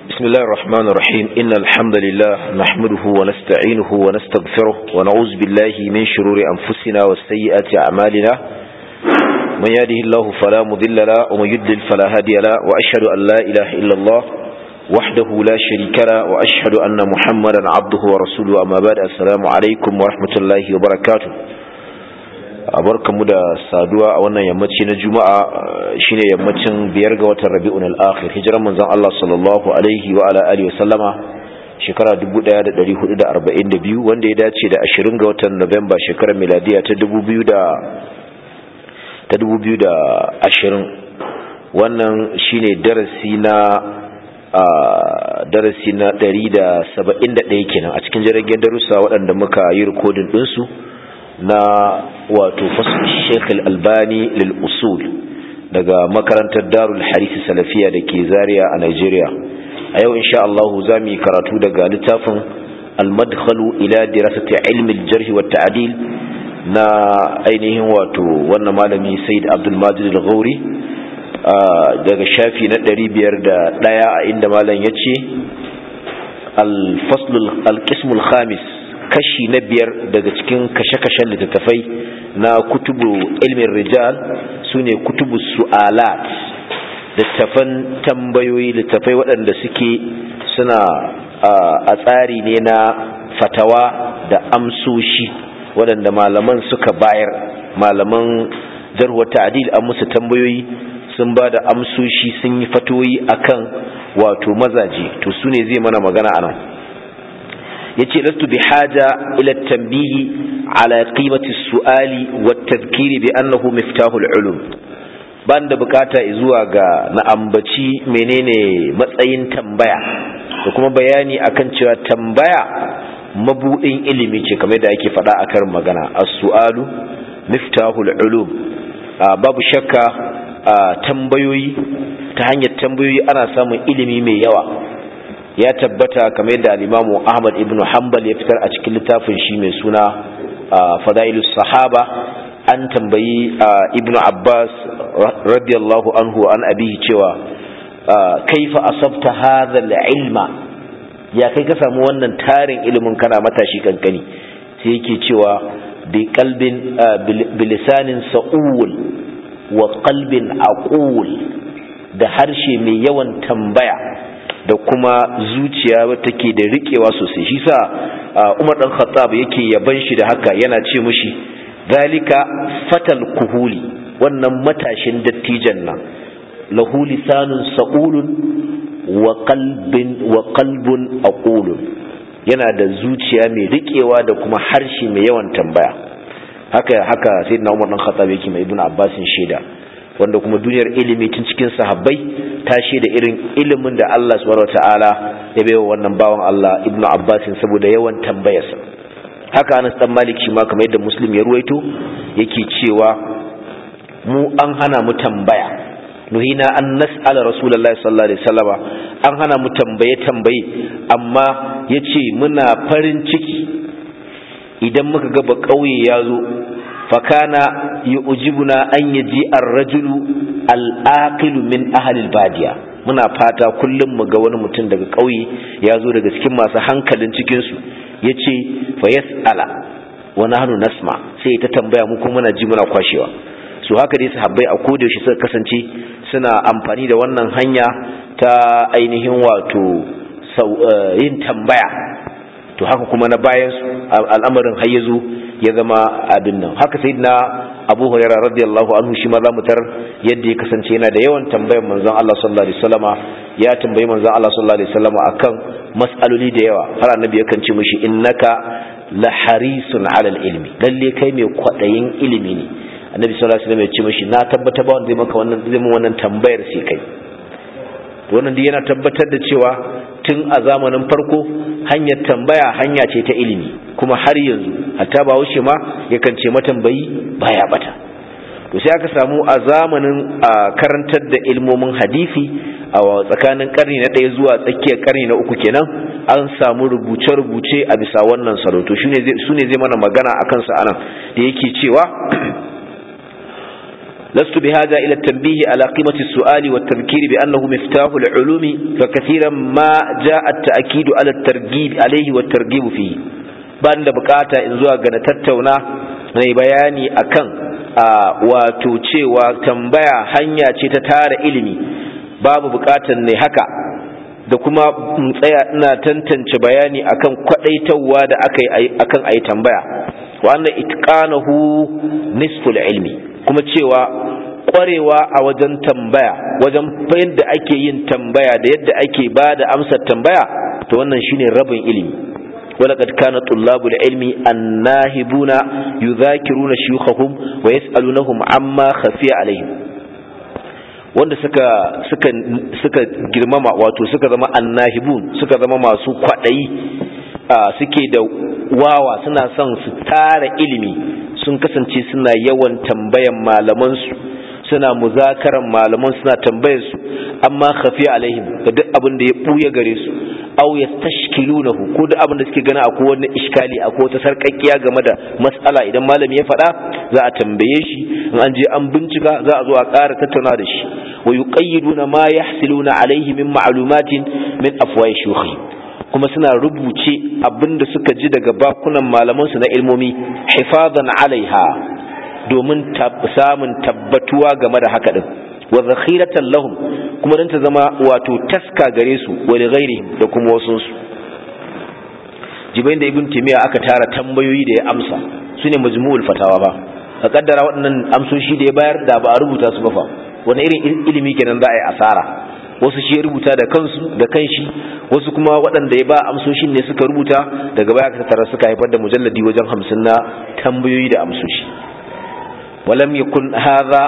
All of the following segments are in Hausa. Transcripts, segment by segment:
بسم الله الرحمن الرحيم إن الحمد لله نحمده ونستعينه ونستغفره ونعوذ بالله من شرور أنفسنا وسيئات أعمالنا من يهده الله فلا مضل له ومن يضلل فلا هادي له وأشهد أن لا إله إلا الله وحده لا شريك له وأشهد أن محمدا عبده ورسوله أما بعد السلام عليكم ورحمة الله وبركاته mu da saduwa a wannan yammaci na juma'a shine yammacin biyar ga watan rabi'un al-akhir hijiran manzon Allah sallallahu alaihi wa ala alihi wa sallama shekara 1442 wanda ya dace da 20 ga watan Nuwamba shekarar miladiya ta 2000 ta 2020 wannan shine darasi na darasi na 171 kenan a cikin jiragen darussa waɗanda muka yi rikodin ɗinsu na wato fasul sheikh al-albani lil usul daga makarantar darul harisi salafiya da ke zaria a nigeria a yau insha Allah za mu yi karatu daga littafin al-madkhalu ila dirasati ilmi al-jarh wa ta'dil na ainihin wato wannan malami sayyid abdul majid al-ghauri daga shafi na 501 a inda malam yace al-fasl al-qism al-khamis kashi na biyar daga cikin kashe-kashen littattafai na kutubu ilmin rijal su ne kutubu su'alat littattafan tambayoyi littattafai waɗanda suke suna a tsari ne na fatawa da amsoshi waɗanda malaman suka bayar malaman jarwa ta'adil an musu tambayoyi sun ba da amsoshi sun yi fatoyi akan wato mazaje to su ne zai mana magana a nan yace lastu bi haja ila tanbihi ala qimati su'ali wa tadhkiri bi annahu miftahul ulum ban da bukata zuwa ga na ambaci menene matsayin tambaya da kuma bayani akan cewa tambaya mabudin ilimi ce kamar da ake faɗa a karin magana as-su'alu miftahul ulum babu shakka tambayoyi ta hanyar tambayoyi ana samun ilimi mai yawa ya tabbata kamar yadda al-Imamu Ahmad ibn Hanbal ya fitar a cikin littafin shi mai suna Fadailus Sahaba an tambayi Ibn Abbas radiyallahu anhu an abihi cewa kaifa asabta hadha al-ilma ya kai ka samu wannan tarin ilimin kana matashi kankani sai yake cewa bi qalbin bilisanin sa'ul wa qalbin aqul da harshe mai yawan tambaya da kuma zuciya take da rikewa sosai shi sa Umar dan Khattab yake yaban shi da haka yana ce mushi zalika fatal kuhuli wannan matashin dattijan nan lahu lisanun saqulun wa qalbin wa qalbun aqulun yana da zuciya mai rikewa da kuma harshe mai yawan tambaya haka haka sayyidina Umar dan Khattab yake mai Ibn Abbasin shaida wanda kuma duniyar ilimi tun cikin sahabbai ta da irin ilimin da Allah subhanahu wataala ya baiwa wannan bawan Allah Ibn Abbas saboda yawan tambayarsa haka Anas dan Malik shi ma kamar yadda Muslim ya ruwaito yake cewa mu an hana mu tambaya nuhina an nas'ala rasulullahi sallallahu alaihi wasallama an hana mu tambaye tambaye amma yace muna farin ciki idan muka ga ba kauye ya zo fakana yu'jibuna an yaji ar-rajulu al-aqilu min ahli al-badiya muna fata kullum mu ga wani mutum daga ƙauye ya zo daga cikin masu hankalin cikin su yace fa yas'ala wa nahnu nasma sai ta tambaya mu kuma muna ji muna kwashewa so haka dai sahabbai a koda yaushe suka kasance suna amfani da wannan hanya ta ainihin wato yin tambaya to haka kuma na bayan al'amarin har yazo ya zama abin nan haka sai na abu huraira radiyallahu anhu shi ma za mu tar yadda ya kasance yana da yawan tambayar manzon Allah sallallahu alaihi wasallama ya tambayi manzon Allah sallallahu alaihi wasallama akan mas'aloli da yawa har annabi yakan ce mishi innaka la harisun ala ilmi lalle kai mai kwadayin ilimi ne annabi sallallahu alaihi wasallam ya ce mishi na tabbata ba wanda zai maka wannan zai mun wannan tambayar sai kai wannan dai yana tabbatar da cewa tun a zamanin farko hanyar tambaya hanya ce ta ilimi kuma har yanzu hatta ba wuce ma yakan ce matambayi baya bata to sai aka samu a zamanin karantar da ilmomin hadisi a tsakanin karni na ɗaya zuwa tsakiyar karni na uku kenan an samu rubuce-rubuce a bisa wannan salo to su ne zai mana magana a kansa anan da yake cewa لست بهذا إلى التنبيه على قيمة السؤال والتذكير بأنه مفتاح العلوم فكثيرا ما جاء التأكيد على الترغيب عليه والترغيب فيه بان بكاتا إن زوا غنا تتونا mai bayani akan wato cewa tambaya hanya ce ta tara ilimi babu bukatan ne haka da kuma tsaya ina tantance bayani akan kwadaitawa da aka akan ayi tambaya wa anna itqanahu nisful ilmi kuma cewa kwarewa a wajen tambaya wajen yadda ake yin tambaya da yadda ake ba da amsar tambaya to wannan shine rabin ilimi ولقد كان طلاب العلم الناهبون يذاكرون شيوخهم ويسألونهم عما خفي عليهم wanda suka suka suka girmama wato suka zama annahibun suka zama masu kwaɗayi suke da wawa suna son su tara ilimi sun kasance suna yawan tambayan malamansu suna muzakaran malaman suna tambayar su amma khafi alaihim ga duk abin da ya buya gare su aw yastashkilunahu ko duk abin da suke gana akwai wani iskali akwai wata sarkakkiya game da mas'ala idan malami ya faɗa za a tambaye shi in an je an bincika za a zo a ƙara tattauna da shi wa yuqayyiduna ma yahsiluna alaihi min ma'lumatin min afwahi shuyukhi kuma suna rubuce abin da suka ji daga bakunan malamansu na ilmomi hifazan alaiha domin samun tabbatuwa game da haka din wa zakhiratan lahum kuma dan ta zama wato taska gare su wa li ghairihim da kuma wasun su jibain da ibn timiya aka tara tambayoyi da ya amsa sune majmu'ul fatawa ba a kaddara waɗannan amsoshi da ya bayar da ba a rubuta su ba fa wani irin ilimi kenan za a yi asara wasu shi ya rubuta da kansu da kanshi wasu kuma waɗanda ya ba amsoshin ne suka rubuta daga baya aka tara suka haifar da mujalladi wajen hamsin na tambayoyi da amsoshi ولم يكن هذا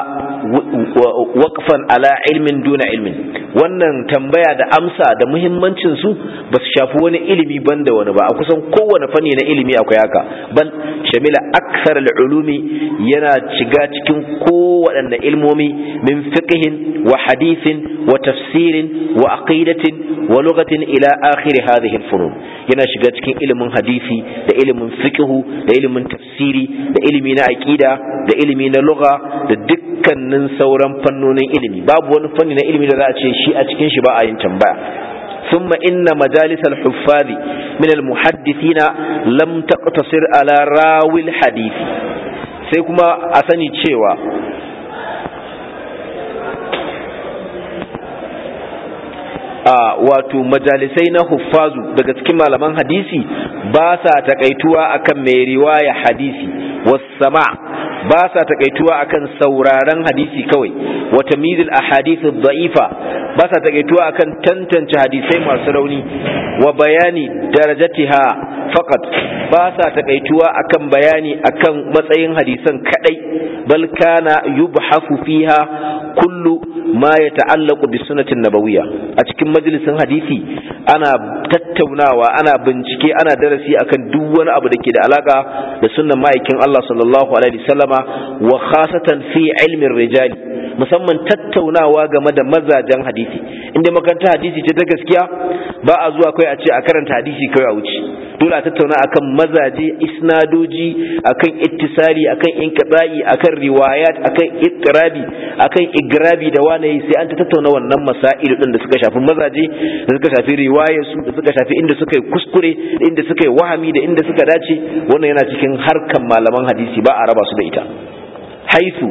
وقفا على علم دون علم wannan tambaya da amsa da muhimmancin su ba su shafi wani ilimi banda wani ba a kusan kowane fanni na ilimi akwai haka bal shamila aksar al'ulumi yana shiga cikin kowaɗanne ilmomi min fiqhin wa hadithin wa tafsirin wa aqidatin wa lughatin ila akhir hadhihi al-funun yana shiga cikin ilimin hadisi da ilimin fiqhu da ilimin tafsiri da ilimi na aqida da ilimi na lugha da dukkanin sauran fannonin ilimi babu wani fanni na ilimi da za a ce shi a cikin shi ba a yin tambaya ثم إن مجالس الحفاظ من المحدثين لم تقتصر على راوي الحديث sai kuma a sani cewa a wato majalisai na huffazu daga cikin malaman hadisi ba sa takaituwa akan mai riwaya hadisi wasama ba sa takaituwa akan sauraron hadisi kawai wa tamyizul ahadith ad-da'ifa ba sa takaituwa akan tantance hadisai masu rauni wa bayani darajatiha faqat ba sa takaituwa akan bayani akan matsayin hadisan kadai bal kana yubhafu fiha kullu ma yata'allaqu bi sunnatin nabawiyya a cikin majalisin hadisi ana tattaunawa ana bincike ana darasi akan duk wani abu da ke da alaka da sunnan ma'aikin Allah sallallahu alaihi wasallama wa khasatan fi ilmin rijali musamman tattaunawa game da mazajen hadisi inda makaranta hadisi ce ta gaskiya ba a zuwa kai a ce a karanta hadisi kai a wuce dole a tattauna akan mazaje isnadoji akan ittisali akan inqita'i akan riwayat akan iqrabi akan igrabi da wani sai an ta tattauna wannan masail din da suka shafi mazaje da suka shafi riwayar su da suka shafi inda suka yi kuskure da inda suka yi wahami da inda suka dace wannan yana cikin harkan malaman hadisi ba a raba su da ita haisu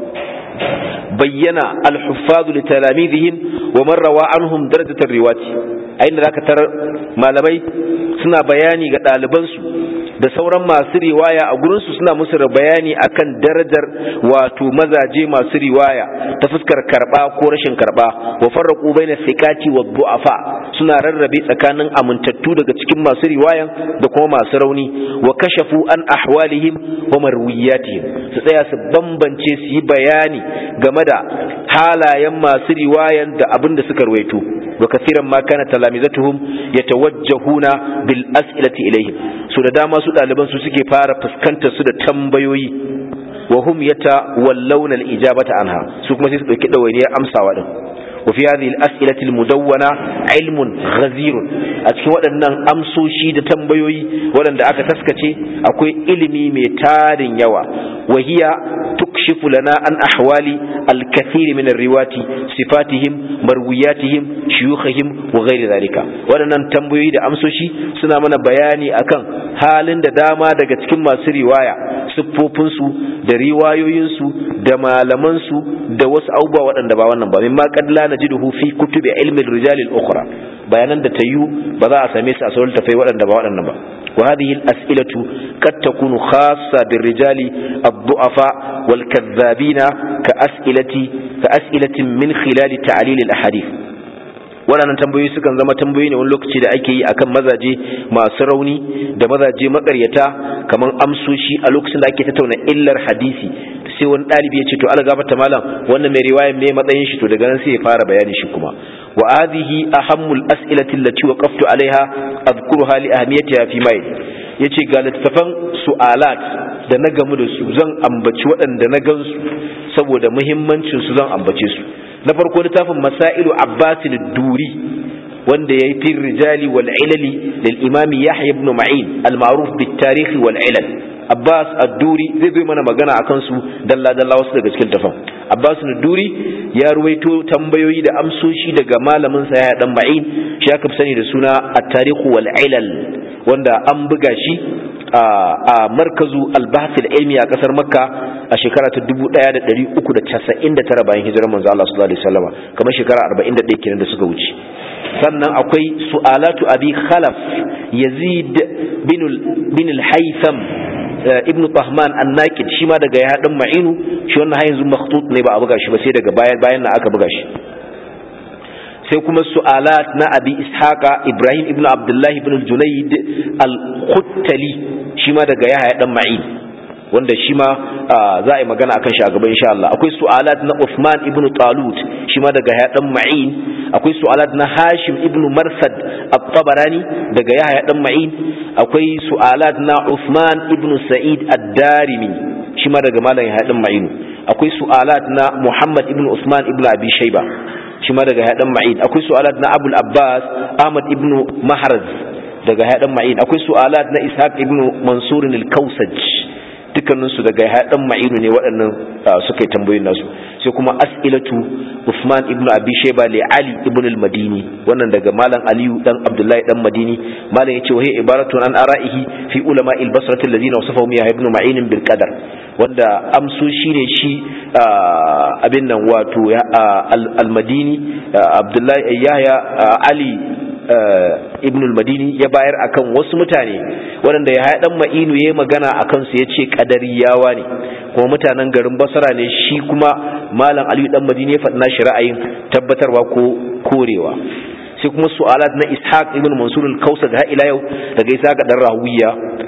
bayyana al-huffaz li talamidihim wa man rawa anhum darajatar riwati a inda zaka tarar malamai suna bayani ga ɗalibansu da sauran masu riwaya a gurinsu suna musu bayani akan darajar wato mazaje masu riwaya ta fuskar karba ko rashin karba wa farraqu baina thiqati wa du'afa suna rarrabe tsakanin amintattu daga cikin masu riwayan da kuma masu rauni wa kashafu an ahwalihim wa marwiyatihim su tsaya su bambance su yi bayani game da halayen masu riwayan da abin da suka ruwaito wa kathiran ma kana talamizatuhum yatawajjahuna bil as'ilati ilayhim su da dama su ɗaliban su suke fara fuskantar su da tambayoyi wa hum yatawallawna al ijabata anha su kuma sai su dauki dawainiyar amsawa din wa fi hadhihi al as'ilati al mudawwana ilmun ghazir a cikin waɗannan amsoshi da tambayoyi waɗanda aka taskace akwai ilimi mai tarin yawa wa hiya yakshifu lana an ahwali al-kathir min ar-riwati sifatihim marwiyatihim shuyukhihim wa ghairi zalika waɗannan tambayoyi da amsoshi suna mana bayani akan halin da dama daga cikin masu riwaya siffofinsu da riwayoyinsu da malamansu da wasu abubuwa waɗanda ba wannan ba mimma qad la najiduhu fi kutubi ilmi ar-rijal al-ukhra bayanan da tayyu ba za a same su a sauran tafai waɗanda ba waɗannan ba wa hadhihi al-as'ilatu qad takunu khassa bir-rijali ad-du'afa wal-kadhabina ka as'ilati ka as'ilatin min khilal ta'lil al-ahadith waɗannan tambayoyi sukan zama tambayoyi ne wani lokaci da ake yi akan mazaje masu rauni da mazaje makaryata kamar amsoshi a lokacin da ake tattauna illar hadisi sai wani ɗalibi ya ce to ala gafarta malam wannan mai riwaya me matsayin shi to daga nan sai ya fara bayani shi kuma wa hadhihi ahammul as'ilati allati waqaftu alaiha adhkuruha li ahmiyatiha fi mai yace ga littafan su'alat da na gamu da su zan ambaci waɗanda na gansu saboda muhimmancin su zan ambace su na farko littafin masailu abbasin duri wanda ya yi fi rijali wal ilali lil imami yahya ibn ma'in al ma'ruf bit tarihi wal ilal abbas ad-duri zai zo mana magana akan su dalla dalla wasu daga cikin tafan abbas ad-duri ya ruwaito tambayoyi da amsoshi daga malamin sa yahya dan ma'in shi aka fi sani da suna at-tarihu wal ilal wanda an buga shi a markazu al-bahth al-ilmi a kasar makka a shekara ta 1399 bayan hijirar manzo Allah sallallahu alaihi wasallam kamar shekara 41 kenan da suka wuce sannan akwai su'alatu abi khalaf yazid bin bin al-haytham ibn tahman an-naqid shi ma daga ya dan ma'inu shi wannan har yanzu makhtut ne ba a buga shi ba sai daga bayan bayan na aka buga shi sai kuma su'alat na abi ishaqa ibrahim ibn abdullah ibn al-junayd al-khuttali shi ma daga yahya dan ma'in wanda shi ma za a yi magana akan shi a gaba insha Allah akwai su'alat na Uthman ibn Talut shi ma daga Yahya dan Ma'in akwai su'alat na Hashim ibn Marsad at-Tabarani daga Yahya dan Ma'in akwai su'alat na Uthman ibn Sa'id ad-Darimi shi ma daga Malam Yahya dan Ma'in akwai su'alat na Muhammad ibn Uthman ibn Abi Shayba shi ma daga Yahya dan Ma'in akwai su'alat na Abul Abbas Ahmad ibn Mahraz daga Yahya dan Ma'in akwai su'alat na Ishaq ibn Mansur al-Kausaj dukkaninsu daga haɗin ma'inu ne waɗannan suka yi tambayoyin nasu sai kuma as'ilatu Usman ibn Abi Shayba li Ali ibn al-Madini wannan daga malam Aliyu dan Abdullahi dan Madini malam yace wa hiya ibaratun an ara'ihi fi ulama al-basrati alladhina wasafahu ya ibn Ma'in bil qadar wanda amsu shine shi abin nan wato al-Madini Abdullahi Yahya Ali ibn al-madini ya bayar akan wasu mutane waɗanda ya haɗan ma'inu ya magana a kansu ya ce ƙadariyawa ne kuma mutanen garin basara ne shi kuma malam aliyu ɗan madini ya faɗi nashi ra'ayin tabbatarwa ko korewa sai kuma su'alat na ishaq ibn mansur al-kausa da ila yau daga ishaq dan rawiya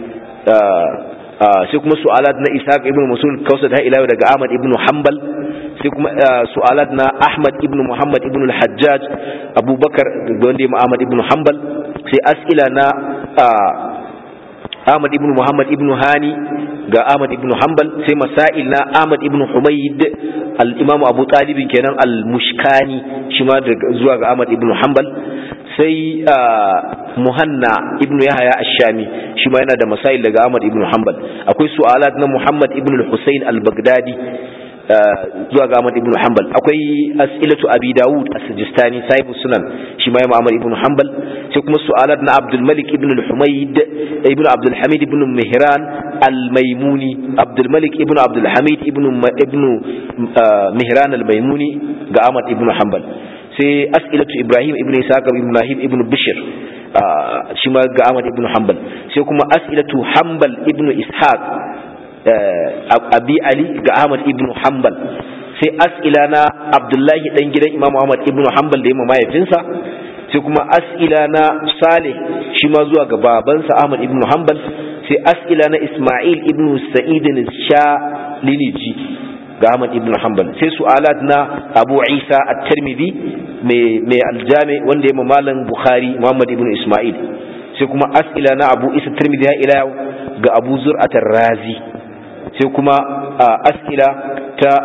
sai kuma su'alat na ishaq ibn mansur al-kausa da ila yau daga ahmad ibn hanbal sai kuma su'alat na Ahmad ibn Muhammad ibn al-Hajjaj Abubakar da wanda ya Ahmad ibn Hanbal sai as'ila na Ahmad ibn Muhammad ibn Hani ga Ahmad ibn Hanbal sai masail na Ahmad ibn Humayd al-Imam Abu Talib kenan al-Mushkani shi ma zuwa ga Ahmad ibn Hanbal sai Muhanna ibn Yahya ash-Shami shi ma yana da masail daga Ahmad ibn Hanbal akwai su'alat na Muhammad ibn al-Husayn al-Baghdadi zuwa ga Ahmad ibn Hanbal akwai as'ilatu Abi Dawud as-Sijistani sahibu sunan shi ma Imam Ahmad ibn Hanbal sai kuma su'alat na Abdul Malik ibn al-Humayd ibn Abdul Hamid ibn Mihran al-Maimuni Abdul Malik ibn Abdul Hamid ibn ibn Mihran al-Maimuni ga Ahmad ibn Hanbal sai as'ilatu Ibrahim ibn Isaac ibn Ibrahim ibn Bishr shi ma ga Ahmad ibn Hanbal sai kuma as'ilatu Hanbal ibn Ishaq abi ali ga ahmad ibn hanbal sai as'ila na abdullahi dan gidan imam ahmad ibn hanbal da yamma mahaifinsa sai kuma as'ila na salih shi ma zuwa ga babansa ahmad ibn hanbal sai as'ila na isma'il ibn sa'id shaliliji ga ahmad ibn hanbal sai su'alat na abu isa at-tirmidhi mai aljami wanda ya malam bukhari muhammad ibn isma'il sai kuma as'ila na abu isa tirmidhi ya ila ga abu zur'at razi sai kuma as'ila ta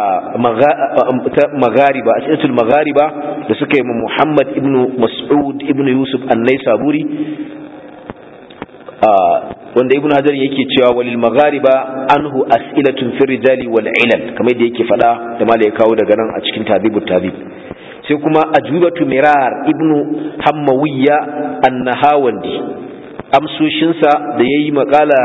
magariba as'ilatul magariba da suka yi Muhammad ibn Mas'ud ibn Yusuf an-Naisaburi wanda ibnu hajar yake cewa walil maghariba anhu as'ilatun fi rijali wal ilal kamar da yake fada da mala ya kawo daga nan a cikin tadibut tadib sai kuma ajubatu mirar ibnu hammawiyya annahawandi amsoshinsa da yayi makala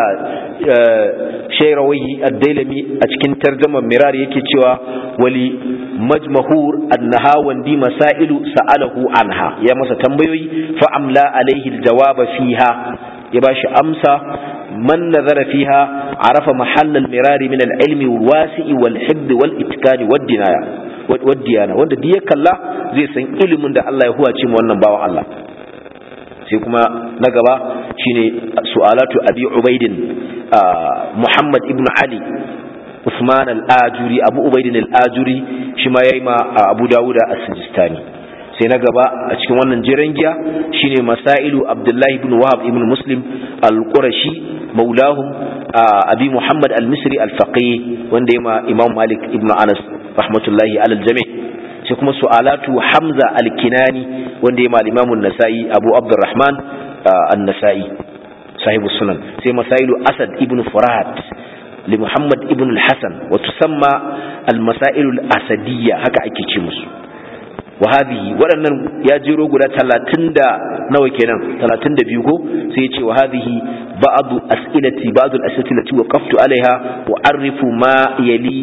shairawai ad-dailami a cikin tarjumar mirar yake cewa wali majmahur annahawandi masailu sa'alahu anha ya masa tambayoyi fa amla alaihi al-jawaba fiha ya ba shi amsa man nazara fiha arafa mahallal mirari min al-ilmi wasi'i wal hibb wal itqani wad dinaya wad diyana wanda duk ya kalla zai san ilimin da Allah ya huwace mu wannan bawan Allah sai kuma na gaba shine su'alatu abi ubaidin muhammad ibn ali usman al-ajuri abu ubaidin al-ajuri shi ma yayi ma abu dawuda as-sijistani sai na gaba a cikin wannan jiran giya shine masailu abdullahi ibn wahab ibn muslim al-qurashi maulahum abi muhammad al-misri al-faqih wanda yema imam malik ibn anas rahmatullahi alal jami' sai kuma su'alatu hamza al-kinani wanda yema al-imam an-nasa'i abu abdurrahman an-nasa'i sahibu sunan sai masailu asad ibn furat لمحمد ابن الحسن وتسمى المسائل الأسدية هكا أكي musu. wa hadhihi waɗannan ya jero guda talatin da nawa kenan talatin da biyu ko sai ya ce wa hadhihi ba'du as'ilati ba'du al-as'ilati lati waqaftu alaiha wa arifu ma yali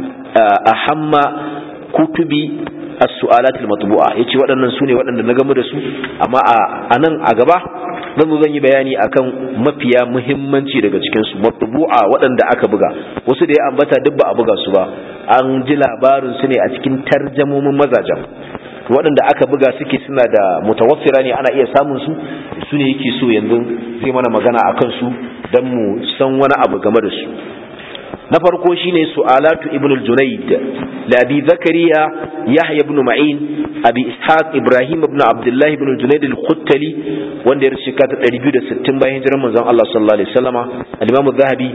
ahamma kutubi as-su'alat al-matbu'a yace waɗannan sune waɗanda na gamu da su amma a nan a gaba zan zo zan yi bayani akan mafiya muhimmanci daga cikin su matbu'a waɗanda aka buga wasu da ya ambata duk ba a buga su ba an ji labarin su ne a cikin tarjamomin mazajen waɗanda aka buga suke suna da mutawaffira ne ana iya samun su su ne yake so yanzu zai mana magana akan su don mu san wani abu game da su na farko shine su'alatu ibn al-junayd la abi zakariya yahya ibn ma'in abi ishaq ibrahim ibn abdullah ibn al-junayd al-khuttali wanda ya rubuta ta 260 bayan hijirar manzon Allah sallallahu alaihi wasallama al-imam az-zahabi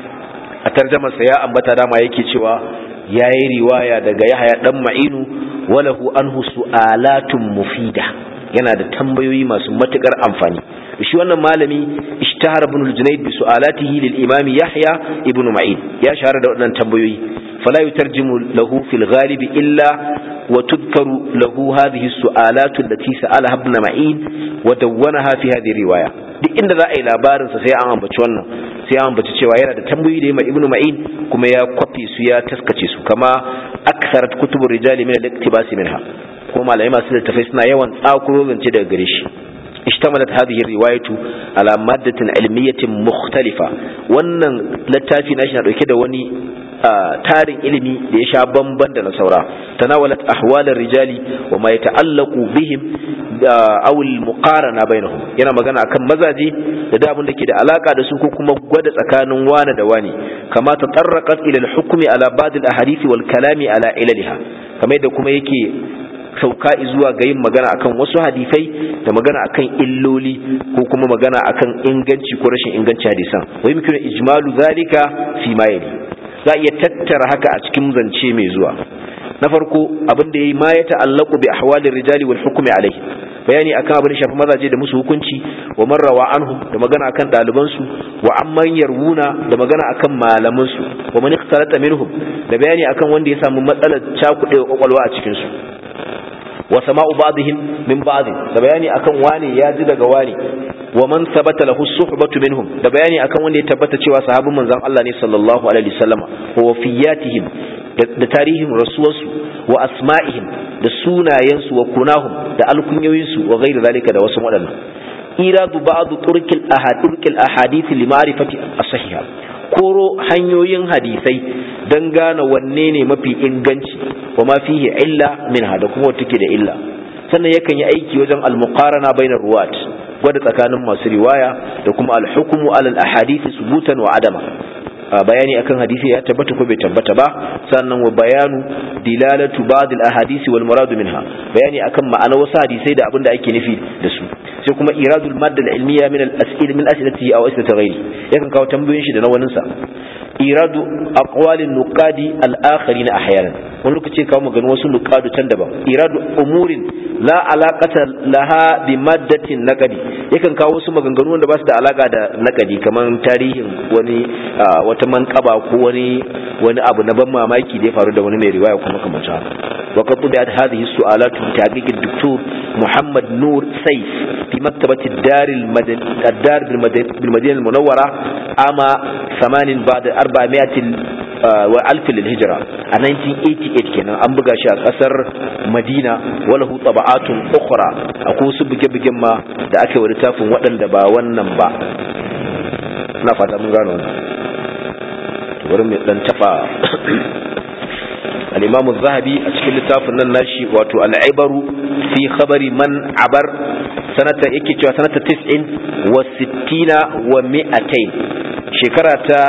a tarjumar sa ya ambata dama yake cewa yayi riwaya daga yahya dan ma'inu walahu anhu su'alatun mufida yana da tambayoyi masu matukar amfani shi wannan malami ishtahara ibn al-junayd bi su'alatihi lil imam yahya ibn ma'in ya shahara da waɗannan tambayoyi fala yutarjimu lahu fil ghalib illa wa tudkaru lahu hadhihi as-su'alatu allati sa'alaha ibn ma'in wa dawwanaha fi hadhihi riwaya duk inda za a yi labarin sa sai an ambaci wannan sai an ambaci cewa yana da tambayoyi da ya ibn ma'in kuma ya kwafi su ya taskace su kama aktharat kutubur rijali min al-iktibas minha kuma malamai masu littafai suna yawan tsakuro zance daga gare shi اشتملت هذه الرواية على مادة علمية مختلفة wannan littafi nashi na dauke da wani tarin ilimi da ya sha bamban da na saura tanawalat ahwalar rijali wa ma yata'allaqu bihim aw al muqarana bainahum yana magana akan mazaje da da abin da ke da alaka da su ko kuma gwada tsakanin wani da wani kama tatarraqat ila al hukmi ala ba'd al ahadith wal kalami ala ilaliha kamar da kuma yake sauka zuwa ga yin magana akan wasu hadisai da magana akan illoli ko kuma magana akan inganci ko rashin inganci hadisan wai muke ijmalu zalika fi ma yali za iya tattara haka a cikin zance mai zuwa na farko abin da yayi ma ya ta'allaqu bi ahwalir rijali wal hukmi alayhi bayani akan abin da shafi mazaje da musu hukunci wa man rawa anhum da magana akan daliban su wa amman yarwuna da magana akan malaman su wa man ikhtalata minhum da bayani akan wanda ya samu matsalar cakudewa kwakwalwa a cikin su wa sama'u ba'dihim min ba'd da bayani akan wani ya ji daga wani wa man sabata lahu suhbatu minhum da bayani akan wanda ya tabbata cewa sahabban manzon Allah ne sallallahu alaihi wasallama wa wafiyatihim da tarihin rasuwarsu wa asma'ihim da sunayensu wa kunahum da alkunyoyinsu wa ghairu zalika da wasu waɗannan iradu ba'd turkil ahadith ahadith li ma'rifati as-sahiha koro hanyoyin hadisai don gane wanne ne mafi inganci wa ma fihi illa minha da kuma take da illa sannan yakan yi aiki wajen al-muqarana bainar ruwat gwada tsakanin masu riwaya da kuma al-hukmu ala al-ahadith subutan wa adama bayani akan hadisi ya tabbata ko bai tabbata ba sannan wa bayanu dilalatu ba'd al-ahadith wal murad minha bayani akan ma'anar wasu hadisai da abin da ake nufi da su sai kuma iradul madda al-ilmiya min al-as'il min as'ilatihi aw as'ilati ghayri yakan kawo tambayoyin shi da na wanin sa iradu aqwalin nuqadi al-akharin ahyanan wani lokaci kawo magana wasu nuqadu can daban iradu umurin la alaqata laha bi maddatin naqdi yakan kawo wasu maganganu wanda ba su da alaka da naqdi kaman tarihin wani wata manqaba ko wani wani abu na ban mamaki da ya faru da wani mai riwaya kuma kamar haka wa qad tubiat hadhihi su'alat bi tahqiq ad-doktor Muhammad Nur Saif fi maktabati ad-dar al-madani ad-dar bil Madinah al-Munawwara ama 8 ba'da 400 wa alf lil-hijra a 1988 kenan an buga shi a kasar Madina walahu taba'atun ukhra akwai su buge-bugen ma da aka yi wa littafin waɗanda ba wannan ba na fata mun gano wannan bari mu dan taba al-Imam az-Zahabi a cikin littafin nan nashi wato al-Ibaru fi khabari man abar sanata yake cewa sanata 90 wa 60 wa 200 shekara ta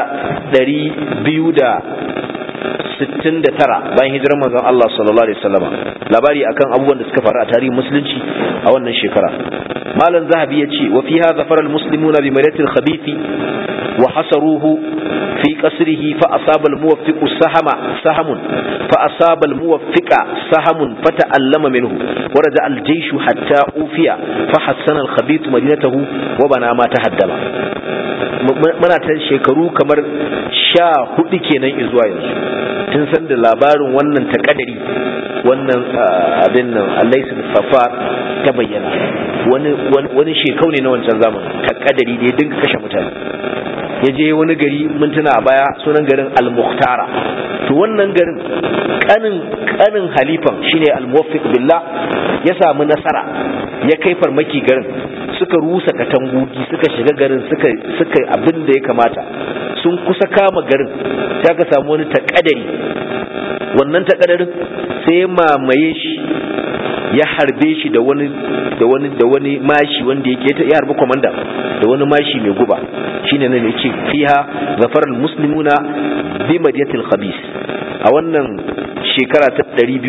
269 bayan hijirar manzon Allah sallallahu alaihi wasallama labari akan abubuwan da suka faru a tarihin musulunci a wannan shekara malam zahabi ya ce wa fiha zafara al-muslimuna bi maratil khabithi wa hasaruhu في قصره فأصاب الموفق سهم سهم فأصاب الموفق سهم فتألم منه ورجع الجيش حتى أوفي فحسن الخبيث مدينته وبنى ما تهدم muna ta shekaru kamar sha hudu kenan izuwa yanzu tun san da labarin wannan takadari wannan abin nan alaisu safar ta bayyana wani shekau ne na wancan zamanin takadari da ya dinga kashe mutane ya je wani gari mintuna a baya sunan garin al-muhtara to wannan garin kanin kanin halifan shine al-muwaffiq billah ya samu nasara ya kai farmaki garin suka rusa katangogi suka shiga garin suka suka abin da ya kamata sun kusa kama garin sai ka samu wani takadari wannan takadarin sai ya mamaye shi ya harbe shi da wani da wani da wani mashi wanda yake ya harbi komanda da wani mashi mai guba shine nan yace fiha zafar almuslimuna bi madiyatil khabis a wannan shekara ta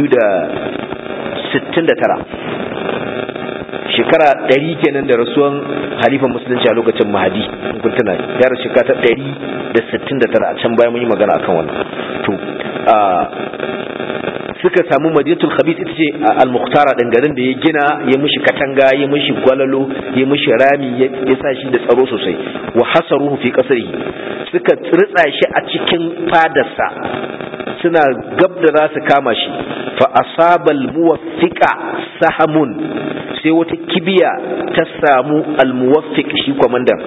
269 shekara 100 kenan da rasuwan halifan musulunci a lokacin mahadi kun tuna ya rasu shekara ta 169 a can bayan mun yi magana akan wannan to suka samu madinatul khabith ita ce al-mukhtara din garin da ya gina ya mishi katanga ya mishi gwalalo ya mishi rami ya sa shi da tsaro sosai wa hasaruhu fi qasrihi suka ritsa shi a cikin fadarsa suna gab da za su kama shi fa asabal muwaffiqa sahamun sai wata kibiya ta samu al-muwaffiq shi kwamandan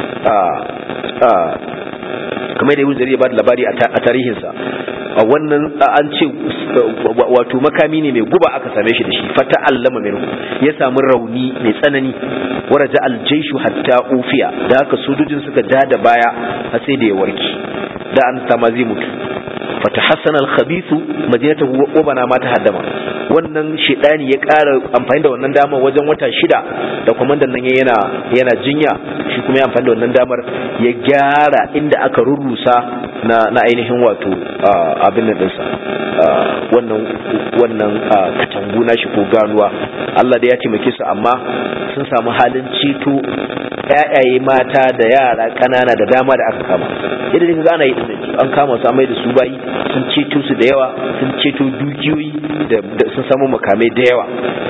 kamar da ibn jarir ba da labari a tarihinsa a wannan an ce wato makami ne mai guba aka same shi da shi fata allama minhu ya samu rauni mai tsanani waraja aljaishu hatta ufiya da haka sojojin suka ja da baya har sai da ya warke da an sama zai mutu fata hassan alkhabithu madinatahu wa bana ma ta haddama wannan shedani ya ƙara amfani da wannan damar wajen wata shida da kwamandan nan yana yana jinya shi kuma ya amfani da wannan damar ya gyara inda aka rurrusa na na ainihin wato abin da dinsa wannan wannan katangu na shi ko ganuwa Allah da ya taimake su amma sun samu halin ceto ƴaƴaye mata da yara ƙanana da dama da aka kama yadda dai kaga ana yi dinnan an kama su amai da su bayi sun ceto su da yawa sun ceto dukiyoyi da sun samu makamai da yawa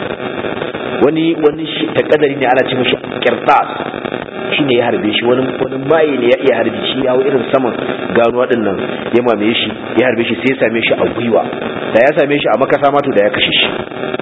wani wani takadari ne ana ce mishi kirtas shine ya harbe shi wani wani maye ne ya iya harbe shi ya irin saman ganuwa din nan ya mamaye shi ya harbe shi sai ya same shi a gwiwa da ya same shi a makasa ma to da ya kashe shi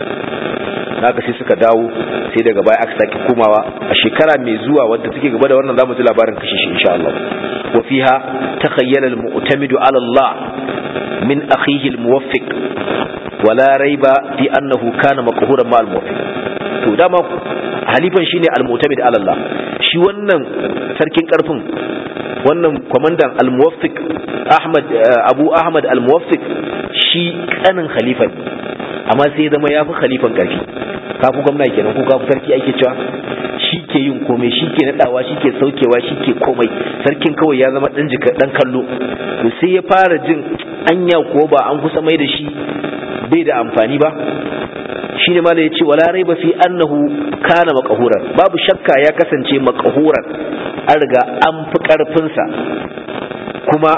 naka sai suka dawo sai daga baya aka sake komawa a shekara mai zuwa wadda take gaba da wannan zamu ji labarin kashe shi insha Allah wa fiha takhayyala al-mu'tamidu ala Allah min akhihi al-muwaffiq wala raiba fi annahu kana maqhuran ma al-muwaffiq to dama halifan shine al-mu'tamid ala Allah shi wannan sarkin karfin wannan kwamandan al-muwaffiq Ahmad Abu Ahmad al-muwaffiq shi kanin khalifa amma sai zama yafi khalifan karfi kafu gwamna kenan ko kafu sarki ake cewa shi ke yin komai shi ke nadawa shi ke saukewa shi ke komai sarkin kawai ya zama dan jika dan kallo to sai ya fara jin anya ko ba an kusa mai da shi bai da amfani ba shi ne mala ya ce wala raiba fi annahu kana maqhuran babu shakka ya kasance maqhuran an riga an fi karfinsa kuma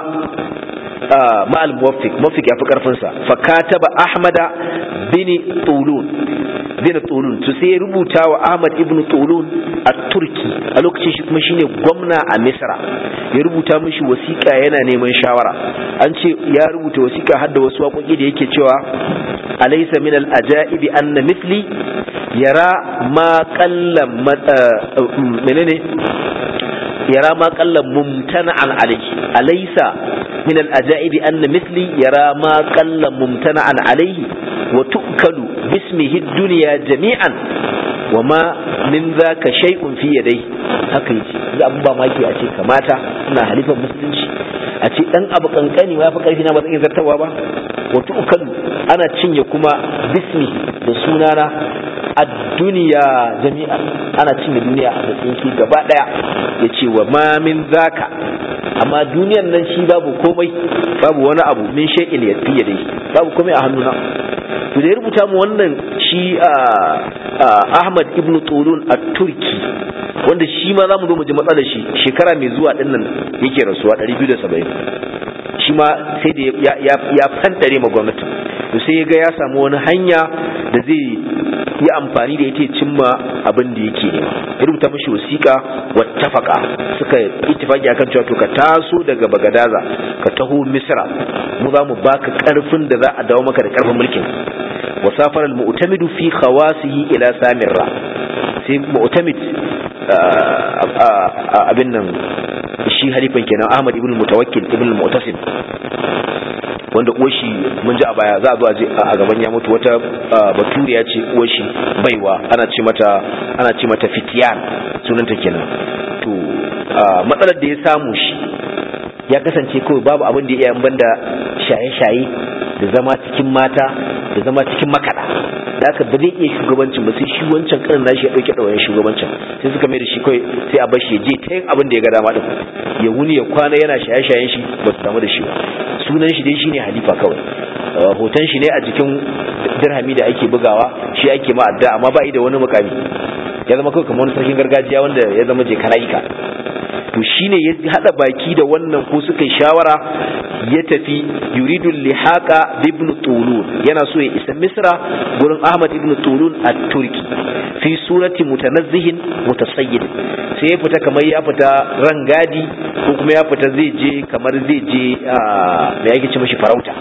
ma'al muwaffiq muwaffiq ya fi karfinsa fa kataba ahmada bin tulun bin tulun to sai ya rubuta wa ahmad ibn tulun a turki a lokacin shi kuma shine gwamna a misra ya rubuta mishi wasiƙa yana neman shawara an ce ya rubuta wasiƙa har da wasu waƙoƙi da yake cewa alaysa min al ajaibi anna mithli yara ma qalla menene yara ma qalla mumtana'an alayhi alaysa min al ajaibi anna mithli yara ma qalla mumtana'an alayhi wa tu'kalu bismihi ad-dunya jami'an wa ma min zaka shay'un fi yadai haka yace za abu ba maki a ce kamata ina halifan musulunci a ce dan abu kankani ma fi karfi na ba zan zartawa ba wa tu'kalu ana cinye kuma bismi da sunana a duniya jami'a ana cinye duniya a tsinki gaba daya ya ce wa ma min zaka amma duniyan nan shi babu komai babu wani abu min shay'in ya fiye dai babu komai a hannuna to da ya rubuta mu wannan shi Ahmad ibn Tulun a Turki wanda shi ma za mu zo mu ji matsalar shi shekara mai zuwa dinnan yake rasuwa 270 shi ma sai da ya fantare ma gwamnati to sai ya ga ya samu wani hanya da zai yi amfani da ita cimma abin da yake nema ya rubuta mashi wasiƙa wattafaka suka ittifaki akan cewa to ka taso daga bagadaza ka taho misra mu za mu baka karfin da za a dawo maka da karfin mulkin wasafar al-mu'tamidu fi khawasihi ila samirra sai mu'tamid abin nan shi halifan kenan Ahmad ibn Mutawakkil ibn Mu'tasim wanda uwashi mun ji a baya za a zo a gaban ya mutu wata baturiya ce uwashi baiwa ana ce mata ana ce mata fitiyan sunanta kenan to matsalar da ya samu shi ya kasance kawai babu abin da ya yi banda shaye-shaye da zama cikin mata da zama cikin makada da aka ba zai iya shugabancin ba sai shi wancan karin nashi ya dauke ɗawayen shugabancin sai suka mai da shi kawai sai a bashi ya je ta yin abin da ya ga dama din ya wuni ya kwana yana shaye-shayen shi ba su damu da shi ba sunan shi dai shine halifa kawai hoton shi ne a jikin dirhami da ake bugawa shi ake ma adda amma ba da wani mukami ya zama kawai kamar wani sarkin gargajiya wanda ya zama je kana'ika to shine ya hada baki da wannan ko suka shawara ya tafi yuridul lihaqa ibn tulun yana so ya isa misra gurin ahmad ibn tulun a turki fi surati mutanazzihin mutasayyid sai ya fita kamar ya fita rangadi ko kuma ya fita zai je kamar zai je me yake ce mashi farauta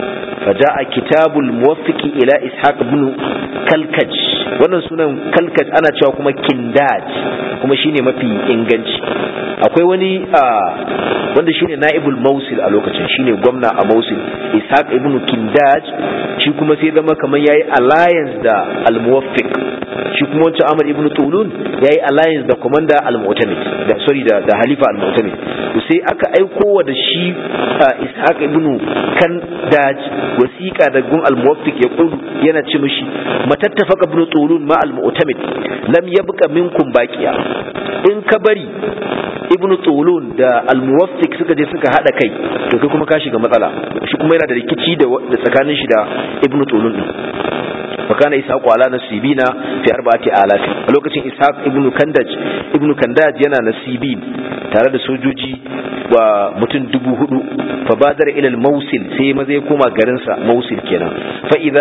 فجاء كتاب الموفق إلى إسحاق بن كالكج wannan sunan kalkaj ana cewa kuma kindaj kuma shine mafi inganci akwai wani wanda shine naibul mausil a lokacin shine gwamna a mausil ishaq ibn kindaj shi kuma sai zama kamar yayi alliance da al-muwaffiq shi kuma wancan amr ibn tulun yayi alliance da commander al-mu'tamid da sorry da, da halifa al-mu'tamid to sai aka aiko wa da shi ishaq ibn kandaj wasiqa da gun al-muwaffiq ya kudu yana ce mishi matattafaka ibn tulun ma al-mu'tamid lam yabqa minkum baqiya in ka bari ibn tulun da al-muwaffiq suka je suka hada kai to kai kuma ka shiga matsala shi kuma yana da rikici da tsakanin shi da ibn tulun din فكان إسحاق على نسيبين في أربعة آلاف ولوكتين إسحاق ابن كندج ابن كندج ينا نسيبين تارد سوجوجي ومتن دبو هدو فبادر إلى الموصل سي مزي كوما غرنسا موصل كنا فإذا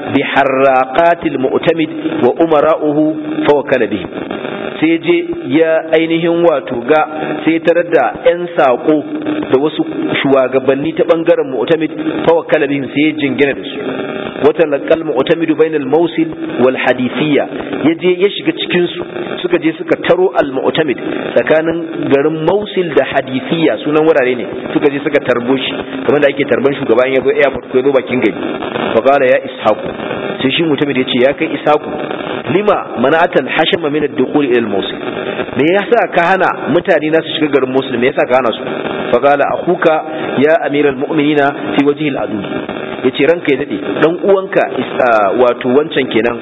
بحراقات المؤتمد وأمراؤه فوكل بهم sai je ya ainihin wato ga sai tarar da 'yan saƙo da wasu shugabanni ta ɓangaren mu'tamid fawakkala bihim sai ya jingina da su wata laƙal mu'tamidu bainal mausil wal hadithiyya ya je ya shiga cikin su suka je suka taro al mu'tamid tsakanin garin mausil da hadithiyya sunan wurare ne suka je suka tarbo shi kamar da ake tarban shugaban ya zo airport ko ya zo bakin gari fa qala ya ishaqu sai shi mu'tamid ya ce ya kai ishaqu lima mana'atal hashama min ad-dukhul ila al-mawsil me yasa ka hana mutane na su shiga garin Mosul me yasa ka hana su fa qala akhuka ya amiral mu'minina fi wajhi al-adu yace ranka ya dade dan uwanka wato wancan kenan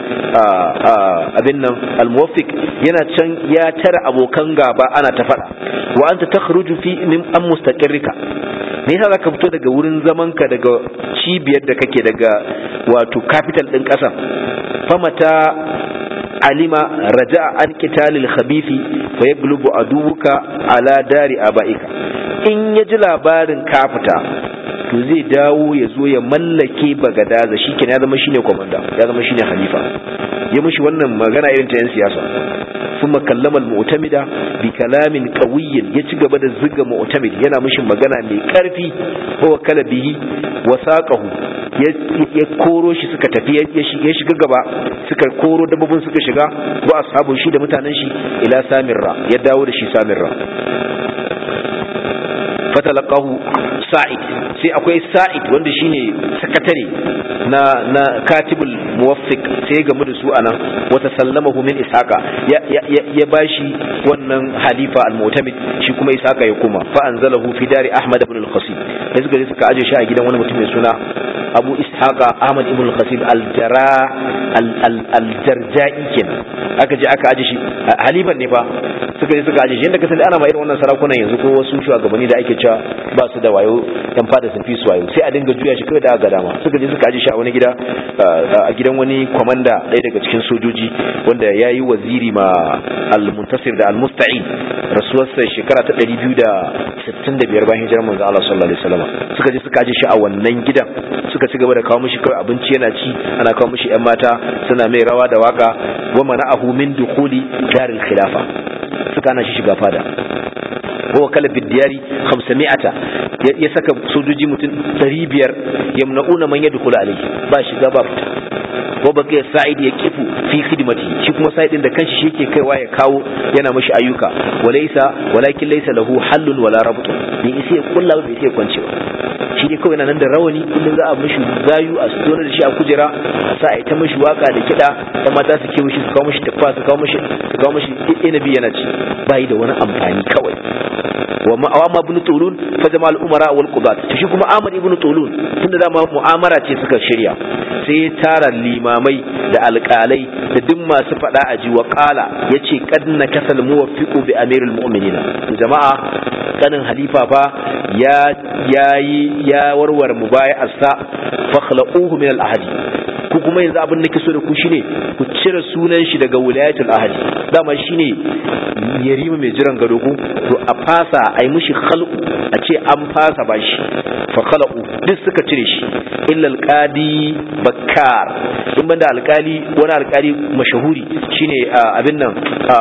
abin nan al-muwaffiq yana can ya tara abokan gaba ana ta fada wa anta takhruju fi min am mustaqirrika me yasa zaka fito daga wurin zamanka daga cibiyar da kake daga wato capital din kasan famata alima raja an qitalil khabithi fa yaglubu aduwuka ala dari abaika in ya ji labarin ka fita to zai dawo ya zo ya mallake bagadaza shikenan ya zama shine komanda ya zama shine khalifa ya mishi wannan magana irin ta yan siyasa ثم كلم المعتمد بكلام قوي ya ci gaba da ziga mu'tamid yana mishi magana mai karfi ko kala bihi wasaqahu ya koro shi suka tafi ya shiga gaba suka koro dabbobin suka shiga wa ashabu shi da mutanen shi ila samirra ya dawo da shi samirra fatalaqahu sa'id sai akwai sa'id wanda shine sakatare na na katibul muwaffiq sai ya gamu da su anan wa tasallamahu min ishaqa ya ya bashi wannan halifa al-mu'tamid shi kuma ishaqa ya kuma fa anzalahu fi dari ahmad ibn al-qasim sai suka je suka aje shi a gidan wani mutum mai suna abu ishaqa ahmad ibn al-qasim al-jara al-jarja'i kenan aka je aka aje shi haliban ne fa suka je suka aje shi yanda ka sani ana ma irin wannan sarakunan yanzu ko wasu shugabanni da ake cewa ba su da wayo yan fada sun fi su wayo sai a dinga juya shi kawai da ga dama suka je suka aje shi a wani gida a gidan wani kwamanda ɗaya daga cikin sojoji wanda ya yi waziri ma al-muntasir da al-musta'in rasuwarsa shekara ta 265 bayan hijirar manzo Allah sallallahu alaihi wasallam suka je suka aje shi a wannan gidan suka ci gaba da kawo mishi kawai abinci yana ci ana kawo mishi yan mata suna mai rawa da waka wa mana'ahu min dukhuli daril khilafa suka ana shi shiga fada wa kala bidiyari 500 ya saka sojoji mutum 500 yamna'una man yadkhulu alayhi ba shiga ba fita wa baqi sa'id ya kifu fi khidmati shi kuma sa'id din da kanshi shi yake kaiwa ya kawo yana mashi ayyuka walaysa walakin laysa lahu hallun wala rabtun bai isa ya kulla ba bai isa ya kwance ba shi ne kawai nan da rawani kullum za a mishi gayu a su da shi a kujera a sa a yi ta mishi waka da kiɗa da mata su ke mishi su kawo mishi tafa su kawo mishi su kawo mishi inabi yana ci bai da wani amfani kawai wa ma'awama ibn tulun fa jama'al umara wal qudat to shi kuma Ahmad ibn tulun tunda dama mu'amara ce suka shirya sai ya tara limamai da alƙalai da duk masu faɗa a ji wa qala yace qad nakasal muwaffiqu bi amirul mu'minin jama'a kanin halifa fa ya yayi ya warware mubaya'arsa fakhla'uhu min al-ahadi ku kuma yanzu abin da ke so da ku shine ku cire sunan shi daga wilayatul ahadi dama shine yarima mai jiran gado ku to a fasa a yi mishi khalqu a ce an fasa bashi fa khalaqu duk suka cire shi illa alqadi bakkar in banda alkali wani alkali mashahuri shine abin nan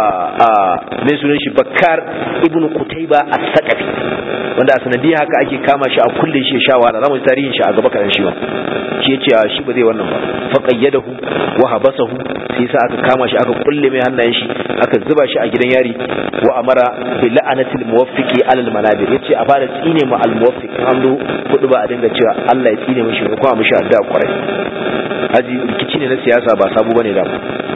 mai sunan shi bakkar ibnu qutayba as-saqafi wanda a sanadiyya haka ake kama shi a kulle shi ya sha wahala zamu tarihin shi a gaba kadan shi ba shi yace shi ba zai wannan ba fa qayyadahu wa habasahu sai sa aka kama shi aka kulle mai hannayen shi aka zuba shi a gidan yari wa amara bi la'anatil muwaffiqi alal manabir yace a fara tsine ma al muwaffiq an zo kudu ba a dinga cewa Allah ya tsine mishi ko kuma mishi addu'a kwarai haji rikici ne na siyasa ba sabu bane da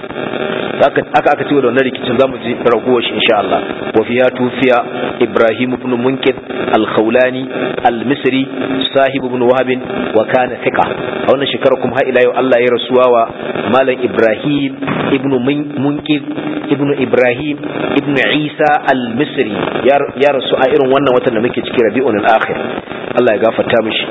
aka aka ci da wannan rikicin zamu ji ragowar shi insha Allah wa fiya tufiya Ibrahim ibn Munkid al-Khawlani al-Misri sahib ibn Wahab wa kana thiqa a wannan shekara kuma har ila yau Allah ya rasuwa wa malam Ibrahim ibn Munkid ibn Ibrahim ibn Isa al-Misri ya rasu a irin wannan watan da muke ciki Rabiul al-Akhir Allah ya gafarta mishi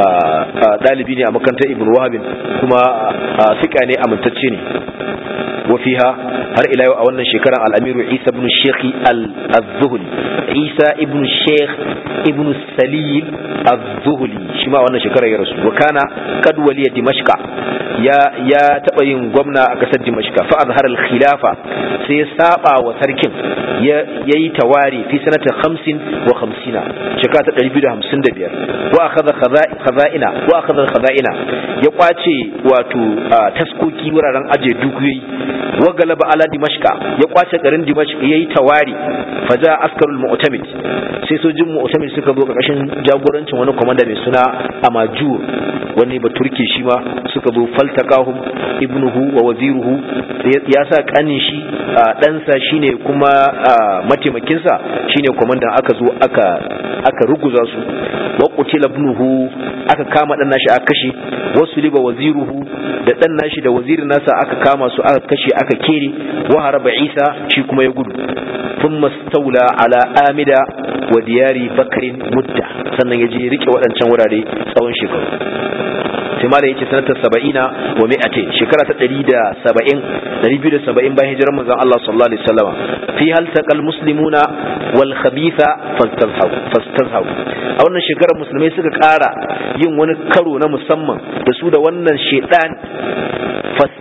dalibi ne a makarantar Ibn Wahab kuma thiqa ne amintacce ne وفيها هر إلى أولا شكرا الأمير عيسى بن الشيخ الذهلي عيسى ابن الشيخ ابن السليل الذهلي شما أولا شكرا يا رسول وكان قد ولي دمشق يا يا تبين قمنا أكسد دمشق فأظهر الخلافة سيسابع وتركم يا يي تواري في سنة خمس وخمسين شكاة الربيد همسن دبير وأخذ خذائنا وأخذ الخذائنا يقاتي واتو تسكوكي وراران أجي دوكوي wa galaba ala dimashka ya kwace garin dimashq yayi tawari faja askarul mu'tamid sai sojin mu'tamid suka zo karkashin jagorancin wani komanda mai suna amajur wani baturke shi ma suka zo faltakahum ibnuhu wa waziruhu ya sa kanin shi ɗansa shine kuma mataimakinsa shine komandan aka zo aka aka ruguza su wa qutila ibnuhu aka kama dan nashi aka kashe wasu liba waziruhu da dan nashi da wazirin nasa aka kama su aka kashe aka kere wa haraba isa shi kuma ya gudu thumma stawla ala amida wa diyari bakrin mudda sannan ya je rike waɗancan wurare tsawon shekaru sai ma da yake sanatar saba'ina wa mi'atin shekara ta ɗari da saba'in ɗari biyu da saba'in bayan hijirar manzon Allah sallallahu alaihi wasallam fi hal taqal muslimuna wal khabitha fastazhaw a wannan shekarar musulmai suka ƙara yin wani karo na musamman da su da wannan shedan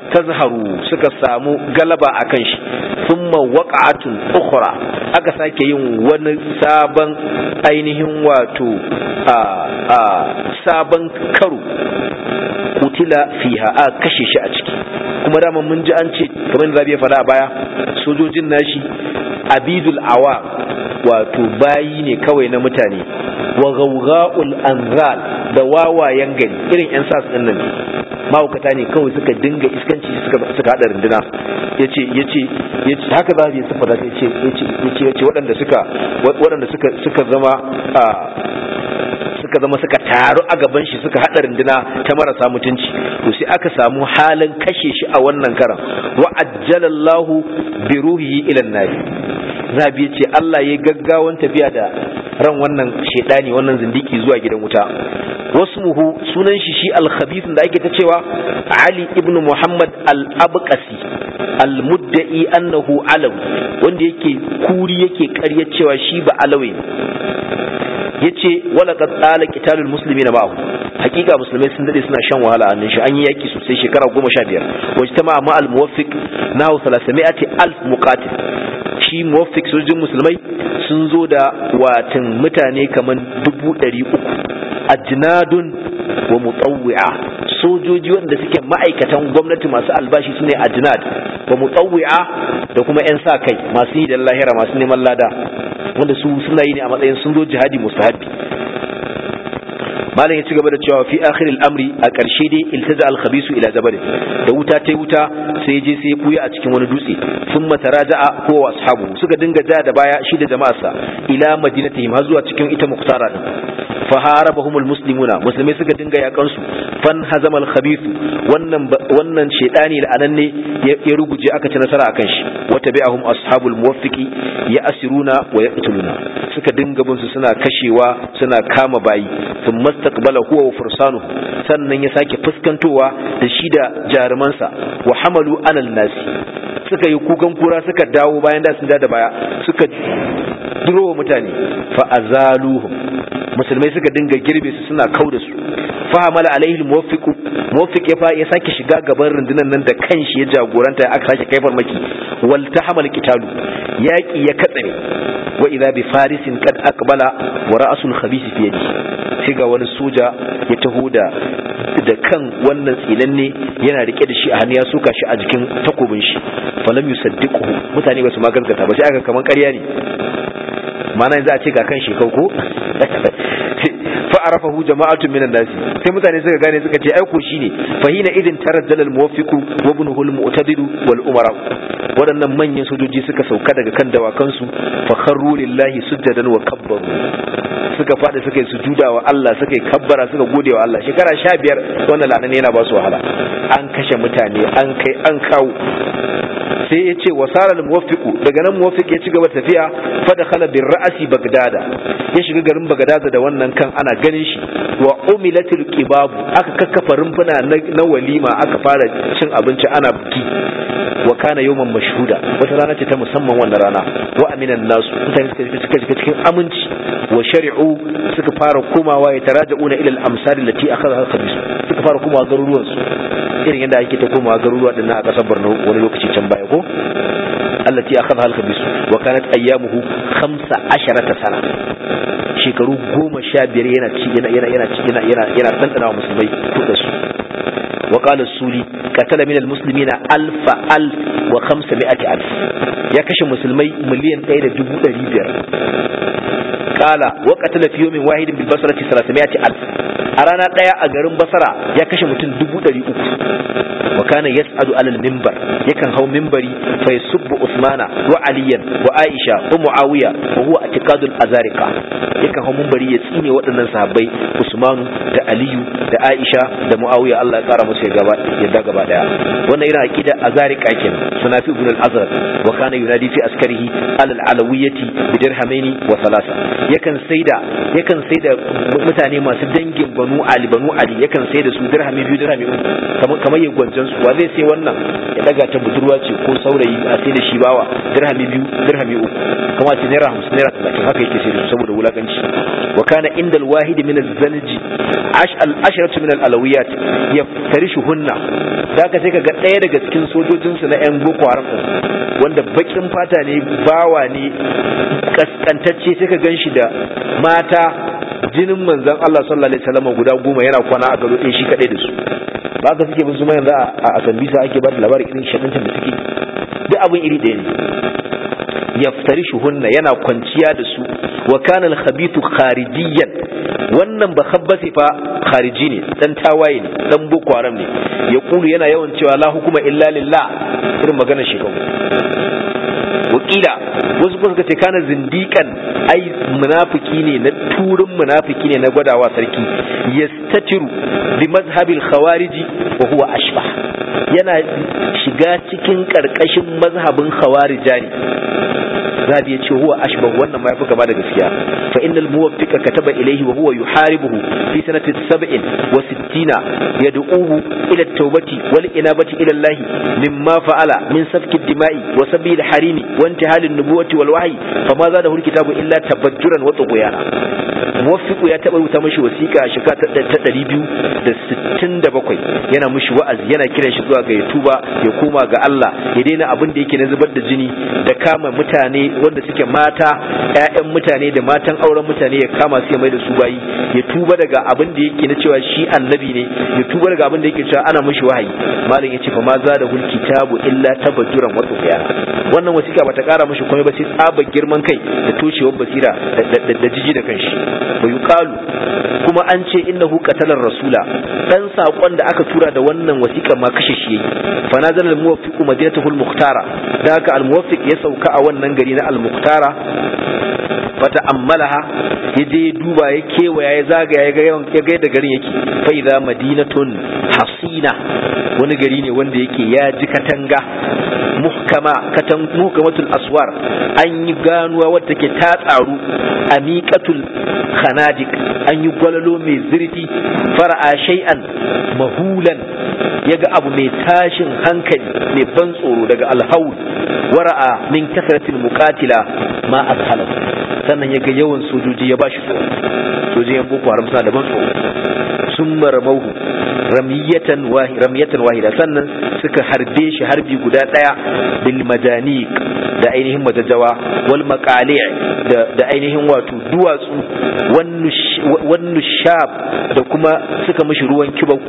tazharu suka samu galaba akan shi thumma waqa'atun ukhra aka sake yin wani sabon ainihin wato a a sabon karo kutila fiha a kashe shi a ciki kuma dama mun ji an ce kamar da zabi ya faɗa a baya sojojin nashi abidul awa wato bayi ne kawai na mutane wa gawga'ul anzal da wawayen gari irin yan sas din nan mahaukata ne kawai suka dinga iskanci suka suka hada runduna yace yace yace haka za ya sifata yace yace yace yace waɗanda suka waɗanda suka suka zama a suka zama suka taru a gaban shi suka haɗa runduna ta marasa mutunci to sai aka samu halin kashe shi a wannan karan wa ajjalallahu bi ruhihi ila nabi zabi ce Allah ya gaggawan tafiya da ran wannan shedani wannan zindiki zuwa gidan wuta wasmuhu sunan shi shi al-khabith da ake ta cewa Ali ibn Muhammad al-Abqasi al-mudda'i annahu alawi wanda yake kuri yake ƙarya cewa shi ba alawi yace wala qad qala qitalul muslimina ma'ahu hakika musulmai sun dade suna shan wahala annin shi an yi yaki sosai shekara 15 wajtama ma al muwaffiq nahu 300 alf muqatil shi muwaffiq sojin musulmai sun zo da watan mutane kaman 300 ajnadun wa mutawwi'a sojoji wanda suke ma'aikatan gwamnati masu albashi sune ajnad wa mutawwi'a da kuma yan sa kai masu yi da lahira masu neman lada wanda su suna yi ne a matsayin sun zo jihadi mustahabi malam ya ci gaba da cewa fi akhiril amri a ƙarshe dai iltaza al khabisu ila jabal da wuta ta wuta sai je sai ya buya a cikin wani dutse thumma taraja'a huwa wa ashabu suka dinga ja da baya shi da jama'arsa ila madinatihim har zuwa cikin ita muktara din fa harabahumul muslimuna musulmai suka dinga yakan su fan hazamal khabith wannan wannan shedani la'ananne ya ruguje aka ci nasara akan shi wata bi'ahum ashabul muwaffiqi ya asiruna wa yaqtuluna suka dinga bin su suna kashewa suna kama bayi sun mastaqbala huwa wa fursanuhu sannan ya sake fuskantowa da shi da jarumansa wa hamalu alal nasi suka yi kukan kura suka dawo bayan da sun da baya suka durowa mutane fa azaluhum musulmai suka dinga girbe su suna kau da su fahamala alaihi muwaffiqu muwaffiq ya fa ya sake shiga gaban rundunar nan da kanshi ya jagoranta aka sake kai farmaki wal tahamal qitalu yaki ya katsare wa idha bi farisin qad aqbala wa ra'sul khabith fi yadi sai ga wani soja ya taho da da kan wannan tsinanne yana rike da shi a hannu ya suka shi a jikin takobin shi falam yusaddiquhu mutane ba su maganta ba sai aka kaman ƙarya ne mana yanzu a ce ga kan shekau ko fa'arafahu jama'atun minan nasi sai mutane suka gane suka ce aiko shine fahina idin taraddal al muwaffiqu wa ibnuhu al mu'tadilu wal umara waɗannan manyan sojoji suka sauka daga kan dawakan su fa kharru lillahi sujjadan wa kabbaru suka fadi suka yi sujuda wa Allah suka yi kabbara suka gode wa Allah shekara 15 wannan lanan yana ba su wahala an kashe mutane an kai an kawo sai ya ce wasara muwaffiqu daga nan muwaffiq ya ci gaba tafiya fa da khala bir ra'si bagdada ya shiga garin bagdada da wannan kan ana ganin shi wa umilatil qibab aka kakkafa rumfuna na walima aka fara cin abinci ana buki wa kana yawman mashhuda wata rana ce ta musamman wannan rana wa aminan nasu mutane suka suka suka cikin aminci wa shari'u suka fara komawa ya taraja'una ila al-amsal allati akhadha al-khabis suka fara komawa garuruwan su irin yadda ake ta komawa garuruwa dinnan a kasar Borno wani lokaci can baya ko allati akhadha al-khabis wa kanat ayyamuhu 15 sana shekaru goma sha biyar yana yana yana yana yana yana yana dandana wa musulmai kuɗa su وقال السولي قتل من المسلمين ألف ألف وخمسمائة ألف يا كش مسلمي مليون أين دبو ريبير قال وقتل في يوم واحد بالبصرة ثلاثمائة ألف أرانا قيا أجرم بصرة يا كش متن دبو ريبير وكان يسعد على المنبر يكن هو منبري فيسب عثمان وعليا وعائشة ومعاوية وهو اعتقاد الأزارقة يكن هو منبري يسيني وطنن صحابي عثمان da Aliyu da Aisha da Muawiya Allah ya kara musu yadda gaba daya wannan yana aqida azarika kenan sunafi ibn al-azhar wa kana yunadi fi askarihi al-alawiyyati bi dirhamaini wa thalatha yakan saida yakan saida mutane masu dangin banu ali banu ali yakan saida su dirhami biyu dirhami uku kamar kamar yin gwanjan su wa zai sai wannan ya daga ta budurwa ce ko saurayi a sai da shi bawa dirhami biyu dirhami uku kamar ce naira 50 naira 30 haka yake sai da su saboda wulakanci wa kana inda alwahidi min az-zalji al-ashratu min al-alawiyat yaftarishuhunna da ka sai kaga ɗaya daga cikin sojojinsu na yan boko haram wanda bakin fata ne bawa ne kaskantacce sai ka ganshi da mata jinin manzon Allah sallallahu alaihi wasallam guda goma yana kwana a gado ɗin shi kadai da su ba ka suke bin su yanzu a sambisa ake ba da labarin irin shaɗantar da suke duk abin iri ɗaya ne yaftarishuhunna yana kwanciya da su wa kana al-khabithu kharijiyan wannan ba khabbasi fa khariji ne dan tawaye ne dan boko haram ne ya kulu yana yawan cewa la hukuma illa lillah irin maganar shekaru wakila wasu kuma suka ce kana zindikan ai munafiki ne na turin munafiki ne na gwadawa sarki yastatiru bi mazhabil khawariji wa huwa ashbah yana shiga cikin karkashin mazhabin khawarija ne zabi yace huwa ashbah wannan ma yafi gaba da gaskiya fa innal muwaffiqa kataba ilayhi wa huwa yuharibuhu fi sanati 67 yad'uhu ila at-taubati wal inabati ila Allah mimma fa'ala min safki ad-dima'i wa sabi al-harimi wa intihal an-nubuwati wal wahyi fama zadahu al-kitabu illa tabajjuran wa tughyana muwaffiqu ya taba rubuta mishi wasiqa shika ta 267 yana mishi wa'azi yana kiran shi zuwa ga ya tuba ya koma ga Allah ya daina abin da yake na zubar da jini da kama mutane wanda suke mata ƴaƴan mutane da matan auren mutane ya kama su ya mai da su bayi ya tuba daga abin da yake na cewa shi annabi ne ya tuba daga abin da yake cewa ana mishi wahayi malam yace fa ma za da hul kitabu illa tabajjuran wa tufyana wannan wasiƙa bata ƙara mishi komai ba sai tsaba girman kai da toshewar basira da jiji da kanshi wa yuqalu kuma an ce innahu qatalar rasula dan sakon da aka tura da wannan wasiƙa ma kashe shi yayi fa nazala al-muwaffiqu madinatahul muhtara da haka al-muwaffiq ya sauka a wannan gari na al-muhtara fata ammalaha ya je duba ya kewaya ya zagaya ya ga ya ga da garin yake fa idza madinatun hasina wani gari ne wanda yake ya ji katanga muhkama katan muhkamatul aswar an yi ganuwa wadda take ta tsaru amiqatul khanadik an yi gwalalo mai zurfi fara'a shay'an mahulan yaga abu mai tashin hankali mai ban tsoro daga alhaul wara'a min kasratil muqatila ma ashala sannan yaga yawan sojoji ya bashi tsoro sojojin boko haram suna da ban tsoro sun maramauhu ramiyatan ramiyatan wahida sannan suka harbe shi harbi guda daya bil majaniq da ainihin majajjawa wal maqali' da da ainihin wato duwatsu wannu shab da kuma suka mishi ruwan kibau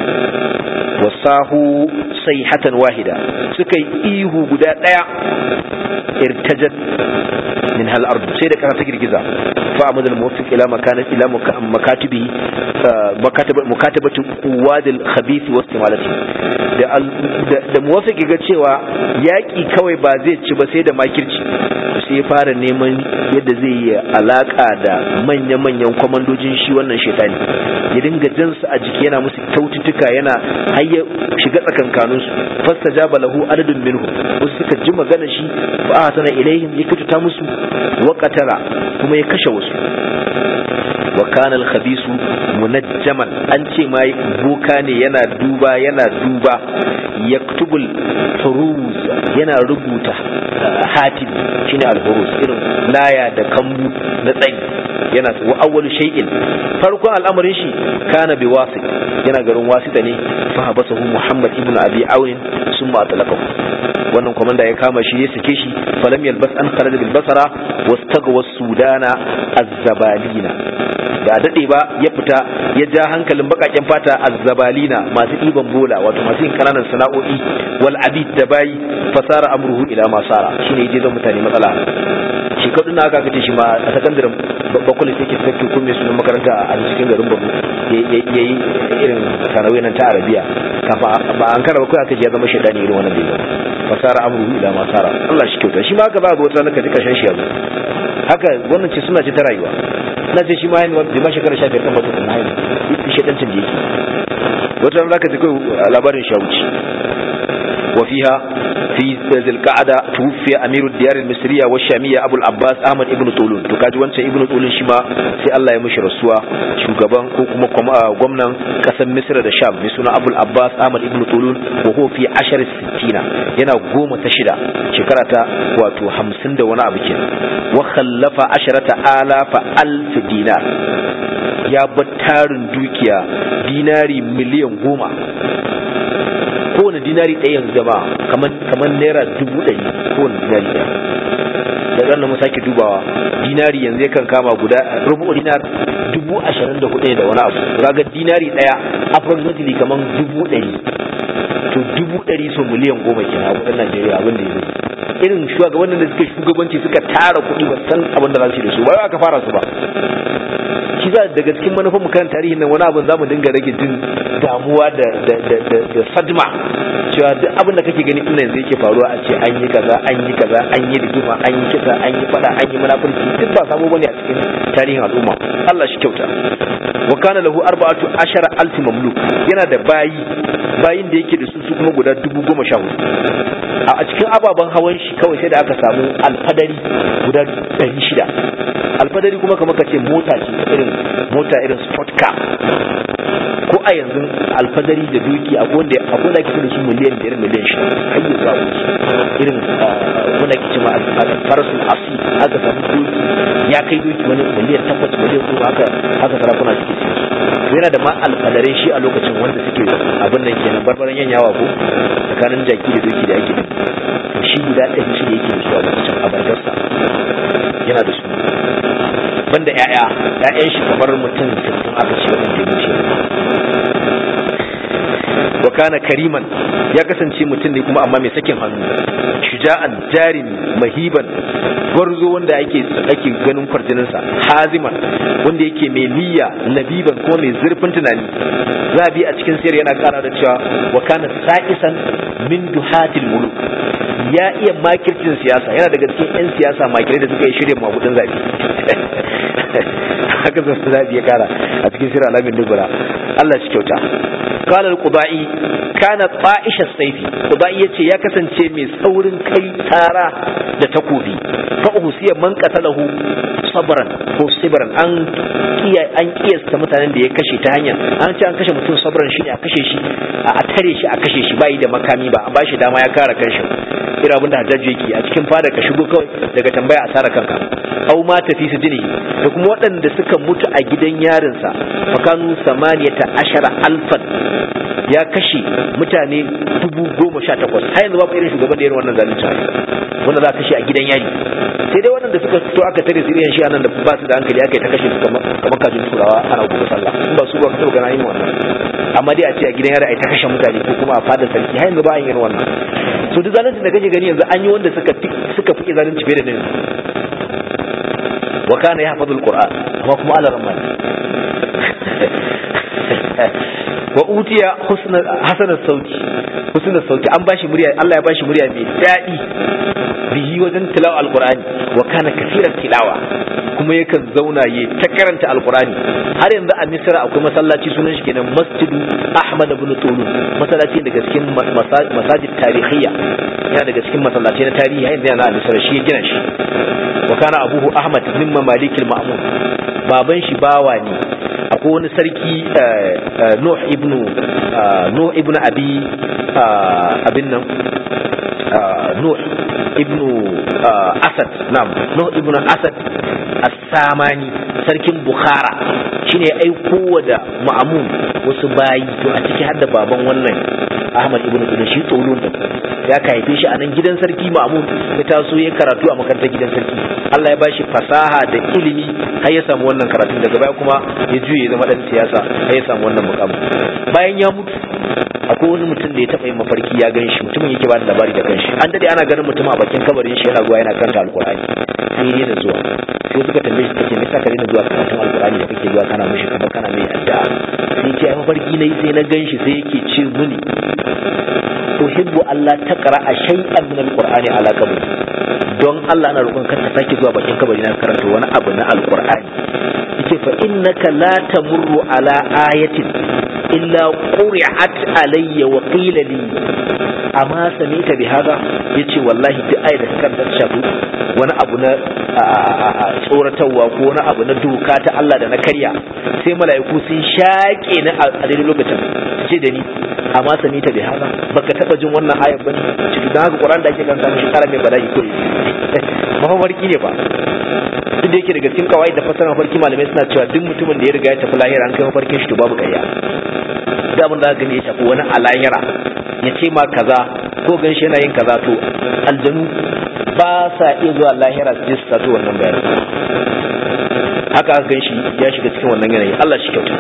wasahu sayhatan wahida suka yi ihu guda daya irtajat min hal ard sai da kasa ta girgiza fa amad al muwaffiq ila makanat ila makatibi mukatabatu quwad al khabith wa istimalati da da muwaffiq ga cewa yaki kawai ba zai ci ba sai da makirci sai ya fara neman yadda zai yi alaka da manya-manyan kwamandojin shi wannan shaitani ya dinga jansu a jiki yana musu kyaututtuka yana hayya shiga tsakankaninsu fasta jaba lahu adadin minhu wasu suka ji magana shi fa a sana ilaihim ya kyautata musu wa qatala kuma ya kashe wasu wa kana al-khabisu munajjaman an ce ma boka ne yana duba yana duba yaktubul huruz yana rubuta hatim shine al-huruz irin laya da kambu na tsayi yana wa awwalu shay'in farkon al'amarin shi kana bi wasit yana garin wasita ne fa habasahu muhammad ibn abi aun summa atlaqahu wannan komanda ya kama shi ya sake shi falam yalbas an kharaja bil basara wastagwa sudana az-zabalina da dade ba ya fita ya ja hankalin bakaken fata azzabalina masu ɗiban bola wato masu yin kananan sana'o'i wal abid da bayi fasara amruhu ila masara shine yaje zan mutane matsala shekaru na aka kace shi ma a sakandaren bakwai sai ke sakki kun mai sunan makaranta a cikin garin Borno yayi irin sana'o'i nan ta Arabiya kafa ba an kara bakwai aka je ya zama shaidani irin wannan da fasara amruhu ila masara Allah shi kyauta shi ma haka ba ga wata naka ji kashin shi yazo haka wannan ce suna ce ta rayuwa na ce shi ma yin bai ma shekara sha biyar kan mutum na haihu ita shaidancin da yake wata ran zaka ji kai labarin shawuci wa fiha fi zilqa'ada tuwfiya amiru diyar al-misriya wa shamiyya abu al-abbas ahmad ibn tulun to kaji wancan ibn tulun shi ma sai Allah ya mishi rasuwa shugaban ko kuma gwamnan kasar misra da sham mai suna abu al-abbas ahmad ibn tulun wa huwa fi ashar sittina yana goma ta shida shekara ta wato hamsin da wani abu kenan wa khallafa asharata alafa alf dinar ya bar tarin dukiya dinari miliyan goma kowane dinari ɗaya yanzu jama'a kamar naira dubu ɗari kowane dinari ɗaya da ɗan mu sake dubawa dinari yanzu yakan kama guda rubu dinar dubu ashirin da hudu da wani abu kaga dinari ɗaya approximately kamar dubu ɗari to dubu ɗari so miliyan goma kenan a kudin najeriya abin da ya irin shugabannin da suke shugabanci suka tara kuɗi ba san abin da za su yi da su ba aka fara su ba shi za daga cikin manufan kan tarihin nan wani abin zamu dinga rage jin damuwa da da da da, da sadma cewa duk abin da kake gani ina yanzu yake faruwa a ce an yi kaza an yi kaza an yi rigima an yi kisa an yi fada an yi munafurci duk ba sabo bane a cikin tarihin al'umma Allah shi kyauta wa kana lahu arba'atu ashara alf mamluk yana da bayi bayin da yake da su su kuma guda dubu goma sha hudu a cikin ababen hawan shi kawai sai da aka samu alfadari guda ɗari shida alfadari kuma kamar ka ce mota ce irin mota irin sport car ko a yanzu alfadari da doki a wanda a wanda ake da su miliyan biyar miliyan shida har yanzu a wuce irin wanda ake cewa farasul asi aka samu doki ya kai doki wani miliyan takwas miliyan goma haka haka sarakuna suke siya su yana da ma alfadarai shi a lokacin wanda suke abin nan kenan barbaran yanyawa ko tsakanin jaki da doki da ake shi guda ɗari shi da yake da su a lokacin a bargarsa yana da su banda ƴaƴa ƴaƴan shi kamar mutum sittin aka ce wanda ya wuce wa kana kariman ya kasance mutum ne kuma amma mai sakin hannu shuja'an jarin mahiban gwarzo wanda ake ake ganin kwarjininsa haziman wanda yake mai niyya labiban ko mai zurfin tunani zabi a cikin sirri yana kara da cewa wa kana sa'isan min duhatil muluk ya iya makircin siyasa yana daga cikin 'yan siyasa makirai da suka yi shirin mabudin zabi haka zai zabi ya kara a cikin sirri alamin dubura Allah shi kyauta قال القضائي كان طائش السيف قضائي yace ya kasance mai tsaurin kai tara da takobi fa usiya man qatalahu sabran ko sibran an kiya an kiyasta mutanen da ya kashe ta hanyar an ce an kashe mutum sabran shine a kashe shi a tare shi a kashe shi bai da makami ba a bashi dama ya kare kanshi irin abin da hajjaji yake a cikin fada ka shigo kawai daga tambaya a sara kanka au ma tafi su jini da kuma waɗanda suka mutu a gidan yarinsa fakanu samaniyata ashara alfan ya kashe mutane dubu goma sha takwas har yanzu babu irin shugaban da irin wannan zalunci wanda za a kashe a gidan yari sai dai waɗanda suka fito aka tare su irin shi anan da ba su da hankali aka yi ta kashe su kamar kajin turawa ana gobe sallah in ba su ba su gana yin wannan amma dai a ce a gidan yari a ta kashe mutane ko kuma a fadar sarki har yanzu ba a yin wannan so duk zalunci da kake gani yanzu an yi wanda suka fi suka fi zalunci fiye da nan wa kana yahfazul qur'an amma kuma ala ramman wa utiya hasanar sauti husnar sauti an bashi murya Allah ya bashi murya mai daɗi bihi wajen tilawa alqur'ani wa kana kafiran tilawa kuma yakan zauna ya ta karanta alqur'ani har yanzu a misra akwai masallaci sunan shi kenan masjidu ahmad ibn tulun masallaci daga cikin masajid tarihiyya yana daga cikin masallaci na tarihi yanzu yana a misra shi ya gina shi wa kana abuhu ahmad min mamalikil ma'mun baban shi bawa ne akwai wani sarki Nuh ibn Nuh ibn Abi abin nan Nuh ibn Asad nam Nuh ibn Asad As-Samani sarkin Bukhara shine ya aiko da Ma'mun wasu bayi to a ciki har da baban wannan Ahmad ibn Qudus shi tsolon da ya ka haife shi a nan gidan sarki Ma'mun ya taso ya karatu a makarantar gidan sarki Allah ya bashi fasaha da ilimi har ya samu wannan karatun daga baya kuma ya juye zama dan siyasa har ya samu wannan mukamin bayan ya mutu akwai wani mutum da ya taɓa yin mafarki ya gan shi mutumin yake ba da labari da kanshi an dade ana ganin mutum a bakin kabarin shi yana zuwa yana karanta alkur'ani sai ya daina zuwa sai suka tambaye shi kace me yasa ka daina zuwa karatun alkur'ani da kake zuwa kana mishi kamar kana mai addu'a sai ce ai mafarki nayi sai na gan shi sai yake ce muni uhibbu Allah taqra shay'an min alqur'ani ala qabri don Allah ana roƙon ka ta sake zuwa bakin kabari na karanta wani abu na alqur'ani yace fa innaka la tamurru ala ayatin illa quri'at alayya wa qila li amma samita bi hada yace wallahi duk ayat da kan da shafu wani abu na tsoratarwa ko wani abu na doka ta Allah da na karya sai mala'iku sun shaƙe ni a daidai lokacin ce da ni amma samita bi hada baka taba jin wannan ayat bane cikin haka Qur'an da ake kan samu shi kara mai bala'i ko mafarki ne ba duk da yake daga cikin kawai da fasara mafarki malamai suna cewa duk mutumin da ya riga ya tafi lahira an kai mafarkin shi to babu ƙarya da abin da aka gani ya shafi wani a lahira ya ce ma kaza ko gan shi yana yin kaza to aljanu ba sa iya zuwa lahira su je su sato wannan bayanan haka aka gan shi ya shiga cikin wannan yanayi Allah shi kyauta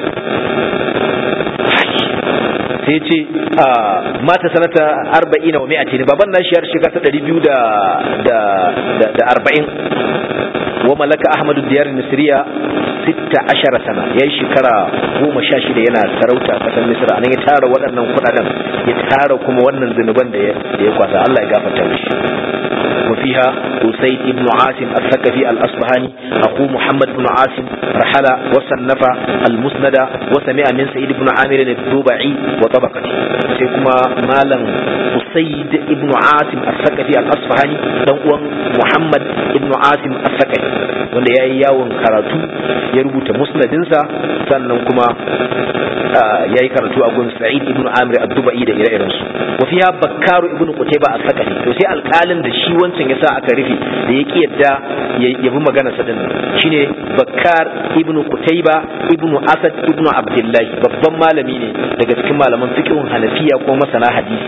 sai ce mata sanata arba'ina wa mi'ati ne baban nashi ya shiga ta ɗari biyu da arba'in wa malaka ahmadu diyar misriya sitta ashara sana ya yi shekara goma sha shida yana sarauta a ƙasar misra nan ya tara waɗannan kuɗaɗen ya tara kuma wannan zunuban da ya kwasa allah ya gafarta mishi وفيها أسيد بن عاصم الثقفي الأصبهاني أخو محمد بن عاصم رحل وصنف المسند وسمع من سيد بن عامر الدوبعي وطبقته سيكما مالا أسيد بن عاصم الثقفي الأصبهاني دون محمد بن عاصم الثقفي wanda ya yi yawon karatu ya rubuta musnadinsa sannan kuma ya yi karatu a gun sa'id ibn amir ad-dubai da ire-irensu wa fiha bakkaru ibn qutayba as-sakali to sai alƙalin da shi wancan yasa aka rufe da ya yadda ya bi magana sa dinnan shine bakkar ibn qutayba ibn asad ibn abdullah babban malami ne daga cikin malaman fiqhun hanafiya ko masana hadisi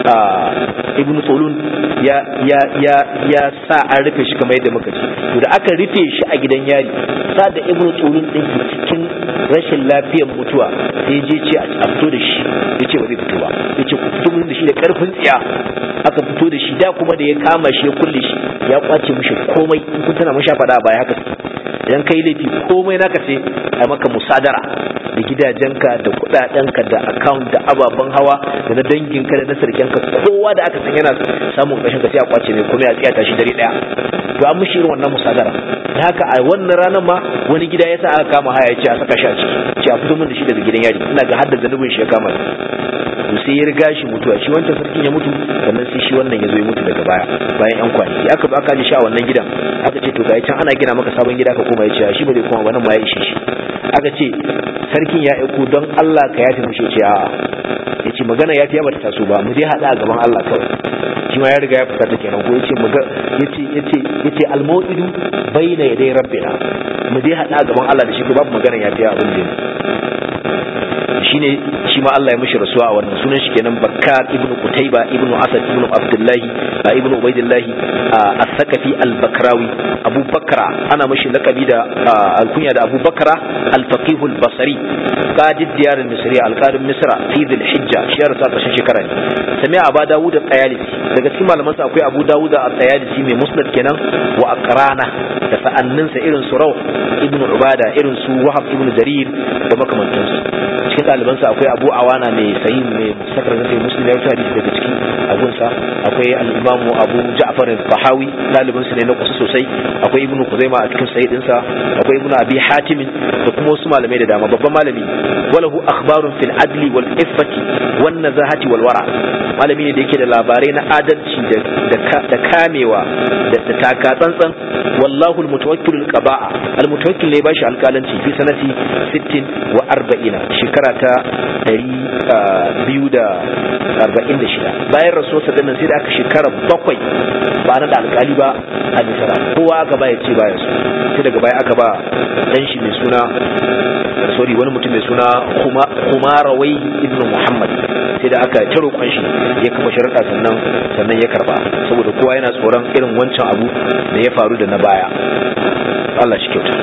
ibn tulun ya ya ya ya sa an rufe shi kamar yadda muka ji to da aka rufe shi a gidan yari sa da ibn tulun din cikin rashin lafiyar mutuwa sai je ce a fito da shi ya ce ba zai fito ba ya ce ku fito min da shi da karfin tsiya aka fito da shi da kuma da ya kama shi ya kulle shi ya kwace mishi komai in kun tana masha faɗa baya haka idan kai laifi komai naka sai a maka musadara da gidajenka da kudadenka da account da ababen hawa da na danginka da na sarkenka kowa da aka san yana samun kashin ka sai a kwace mai komai a tsiyata shi dare daya to an mishi irin wannan musadara da haka a wannan ranar ma wani gida ya sa aka kama haya ya ce a saka shi a ciki ce a fito min da shi daga gidan yari ina ga hadda zanubin shi ya kama to sai ya riga shi mutuwa shi wancan sarkin ya mutu sannan sai shi wannan ya zo ya mutu daga baya bayan yan kwanaki aka zo aka ji shi a wannan gidan aka ce to ga can ana gina maka sabon gida ka koma ya ce shi ba zai koma ba nan ma ya ishe shi aka ce sarkin ya aiko don Allah ka yafi mushe ce a'a ya ce magana ya fiye bata taso ba mu dai haɗa a gaban Allah kawai shi ma ya riga ya fita ta kenan ko yace muga yace yace yace al-maw'idu bayna yaday rabbina mu dai haɗa a gaban Allah da shi ko babu magana ya fiye abin da shine shi ma Allah ya mishi rasuwa a wannan sunan shi kenan Bakkar ibnu Qutayba ibnu Asad ibnu Abdullahi ibnu Ubaidillah as-Sakafi al-Bakrawi Abu Bakra ana mishi lakabi da alkunya da Abu Bakra al-Faqih al-Basri qadi diyar al-Misri al-Qadim Misra fi dhil Hijja shi ya rasu a ƙarshen shekara ne sami Abu Dawud al-Tayalisi daga cikin malaman sa akwai Abu Dawud al-Tayalisi mai musnad kenan wa aqrana da sa'anninsa irin su Rawh ibnu Ubada irin su Wahab ibnu Jarir da makamantansu cikin ɗalibansa akwai abu awana mai sayi mai sakar zai muslim ya hadisi daga ciki abunsa akwai al-imamu abu ja'far al-bahawi ɗalibinsa ne na kusa sosai akwai ibnu kuzaima a cikin sayi dinsa akwai ibnu abi hatim da kuma wasu malamai da dama babban malami walahu akhbarun fil adli wal iffati wan nazahati wal wara malami ne da yake da labarai na adalci da kamewa da taka tsantsan wallahu al-mutawakkil al-qaba'a al-mutawakkil ne bashi alƙalanci fi sanati 60 wa 40 shekara ta 246 bayan rasuwarsa dinnan sai da aka shekara bakwai ba na da alƙali ba a misra kowa aka ba ya ce baya su sai daga baya aka ba dan shi mai suna sorry wani mutum mai suna Khumarawai ibn Muhammad sai da aka ta roƙon shi ya kafa sharuɗa sannan sannan ya karba saboda kowa yana tsoron irin wancan abu da ya faru da na baya Allah shi kyauta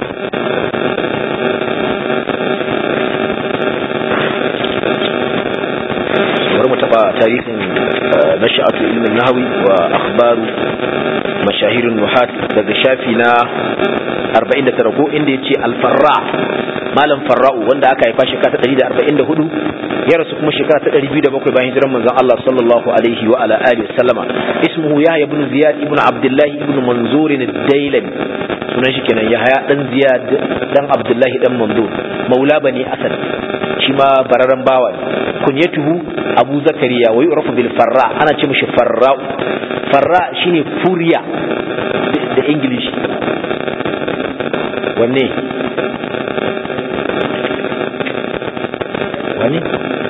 bari mu taba tarihin nasha'atu ilmin nahawi wa akhbaru mashahirin nuhat daga shafi na 49 ko inda yace al-farra malam farra'u wanda aka haifa shekara ta 144 ya rasu kuma shekara ta 207 bayan hijiran manzon Allah sallallahu alaihi wa ala alihi sallama ismuhu yahya ibn ziyad ibn abdullah ibn manzur ad-dailami sunan shi kenan yahya dan ziyad dan abdullah dan manzur maula bani asad shi ma bararren bawa ne kunyatuhu abu zakariya wa yu'rafu bil farra ana ce mishi farra farra shine furiya da english wanne wani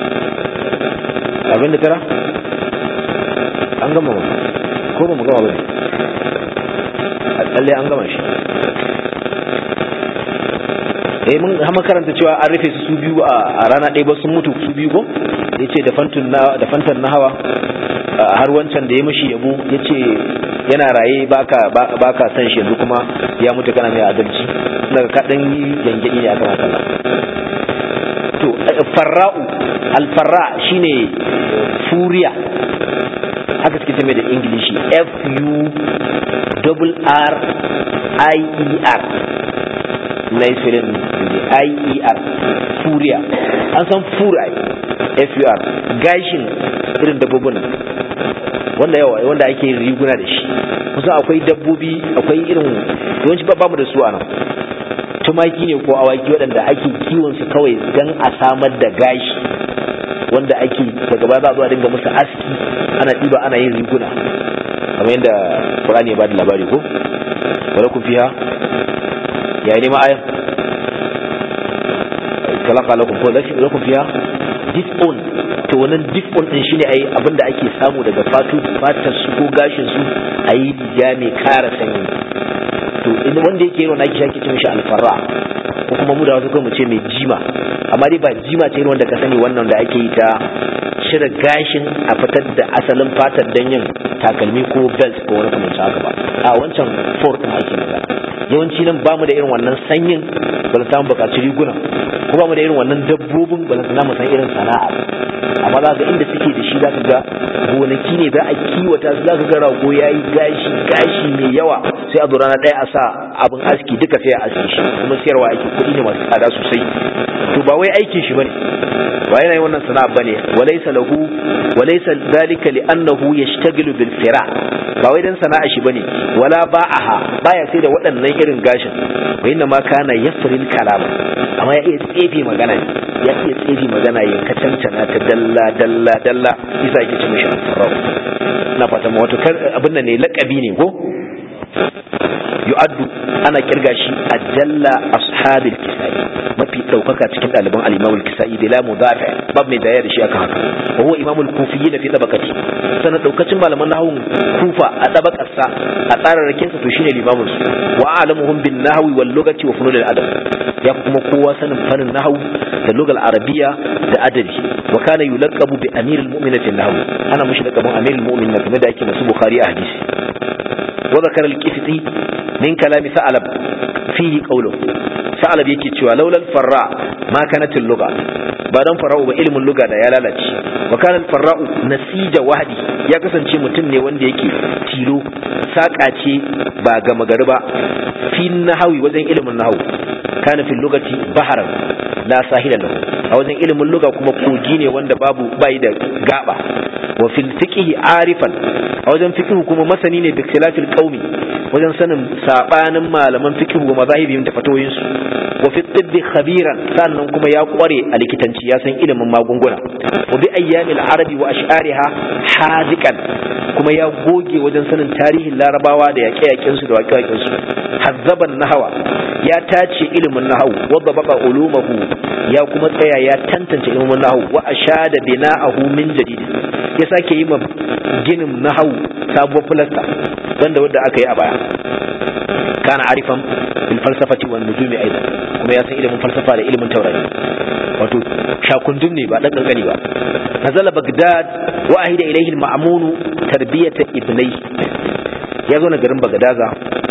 abin da tara an gama ba ko ba mu gama ba ne a tsalle an gama shi eh mun hama karanta cewa an rufe su su biyu a rana ɗaya ba sun mutu su biyu ko yace da fantun na da fantan na hawa har wancan da ya mishi yabo yace yana raye baka baka san shi yanzu kuma ya mutu kana mai adalci daga kadan gangadi ne akan haka to farra'u alfarra shine furiya haka suke mai da ingilishi f u double r i e r na isirin i e r furiya an san furai f u r gashin irin dabbobin wanda yawa wanda ake yin riguna da shi kusa akwai dabbobi akwai irin yawanci ba mu da su a nan tumaki ne ko awaki waɗanda ake kiwon su kawai don a samar da gashi wanda ake daga baya za a zo a dinga musu aski ana ɗiba ana yin riguna kamar yadda Qur'ani ya ba da labari ko wala ku fiha ya yi nema ayan kalaka lakum ko lakum fiha dif'un to wannan dif'un din shine ai abinda ake samu daga fatu fatar su ko gashin su ayi riga mai kara sanyi to inda wanda yake yi wannan ake shaki ce mishi alfarra ko kuma mu da wasu kai mu ce mai jima amma dai ba jima ce wanda ka sani wannan da ake yi ta cire gashin a fitar da asalin fatar don yin takalmi ko belt ko wani kamar haka ba a wancan fort din ake magana yawanci nan bamu da irin wannan sanyin ba za mu buƙaci riguna ko bamu da irin wannan dabbobin ba za mu san irin sana'a amma za ga inda suke da shi za ka ga gonaki ne za a kiwata su za ka ga rago ya yi gashi gashi mai yawa sai a zo rana ɗaya a sa abin aski duka sai a aski shi kuma siyarwa ake kuɗi ne masu tsada sosai to ba wai aikin shi bane ba yana yin wannan sana'a bane walaysa lahu walaysa dhalika li'annahu yashtaghilu bil fira ba wai dan sana'a shi bane wala ba'aha baya sai da waɗannan irin gashin wa inna ma kana yafril kalam amma ya iya tsefe magana ya iya tsefe magana ya kacantana ta dalla dalla dalla isa yake ce mishi farau na fata ma wato abin nan ne laqabi ne ko yu'addu ana kirga shi ajalla ashabil kisai mafi daukaka cikin ɗaliban al-imam al-kisai bila mudafi bab mai daya da shi aka haka wa huwa imam al-kufiyyin fi tabaqati sanan daukacin malaman nahwun kufa a tabaqar sa a tsararrakin sa to shine limamin su wa a'lamuhum bin nahwi wal lugati wa funul al-adab ya kuma kowa sanin fannin nahwu da lugal arabiya da adabi wa kana yulaqabu bi amir al-mu'minin fi nahwi ana mushi laqabun amir al-mu'minin kamar da yake masu bukhari a hadisi وذكر الكفتي من كلام ثعلب فيه قوله ثعلب yake cewa laulal farra ma kanat al-lugha ba dan fara'u ba ilmin lugha da ya lalace wa kana farra'u nasija wahdi ya kasance mutum ne wanda yake tilo saka ce ba ga magari ba fi nahawi wajen ilmin nahawu kana fil lugati baharan la sahila lahu a wajen ilimin lugha kuma kogi ne wanda babu bai da gaba wa fil fiqhi arifan a wajen fiqhu kuma masani ne bi khilafil qaumi wajen sanin sabanin malaman fiqhu wa mazahibihim da fatoyin su wa fi tibbi khabiran sannan kuma ya kware a likitanci ya san ilimin magunguna wa bi ayyamil arabi wa ash'ariha hadikan kuma ya goge wajen sanin tarihin larabawa da yaƙe-yaƙen su da waƙe-waƙen su hazzaban nahawa ya tace ilimin nahawu wadda baka ulumahu ya kuma tsaya ya tantance ilimin nahawu wa ashada bina'ahu min jadid ya sake yi ma ginin nahawu sabuwar filasta banda wadda aka yi a baya kana arifan bil falsafati wan nujumi aidan kuma ya san ilimin falsafa da ilimin taurari wato shakundum ne ba dan kankani ba nazala bagdad wa ahida ilayhi al ma'mun tarbiyata ibnai ya zo na garin bagadaza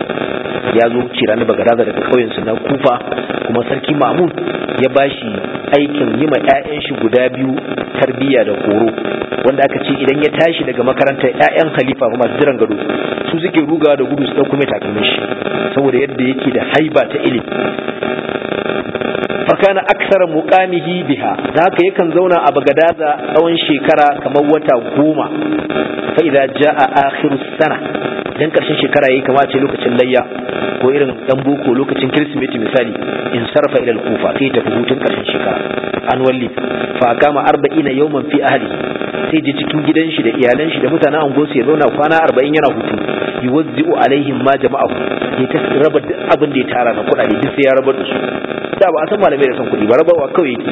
ya zo cira na bagadaza daga kauyen su na kufa kuma sarki ma'mun ya bashi aikin yi ma 'ya'yan shi guda biyu tarbiyya da horo wanda aka ce idan ya tashi daga makarantar 'ya'yan khalifa kuma masu jiran gado su suke rugawa da gudu su ɗauko mai takalmin shi saboda yadda yake da haiba ta ilimi fakana aksara muqamihi biha da haka yakan zauna a bagadaza tsawon shekara kamar wata goma fa idza jaa akhiru sana dan karshen shekara yayi kamar ce lokacin layya ko irin dan boko lokacin kirsimeti misali in sarfa ila al-kufa sai tafi hutun karshen shekara an walli fa kama 40 yawman fi ahli sai je cikin gidan shi da iyalan shi da mutanen angon ya zauna kwana 40 yana hutu yuwazzi'u alaihim ma jama'ahu ya ta raba duk abin da ya tara na kuɗaɗe duk sai ya rabar da su da ba a san malamai da san kuɗi ba rabawa kawai yake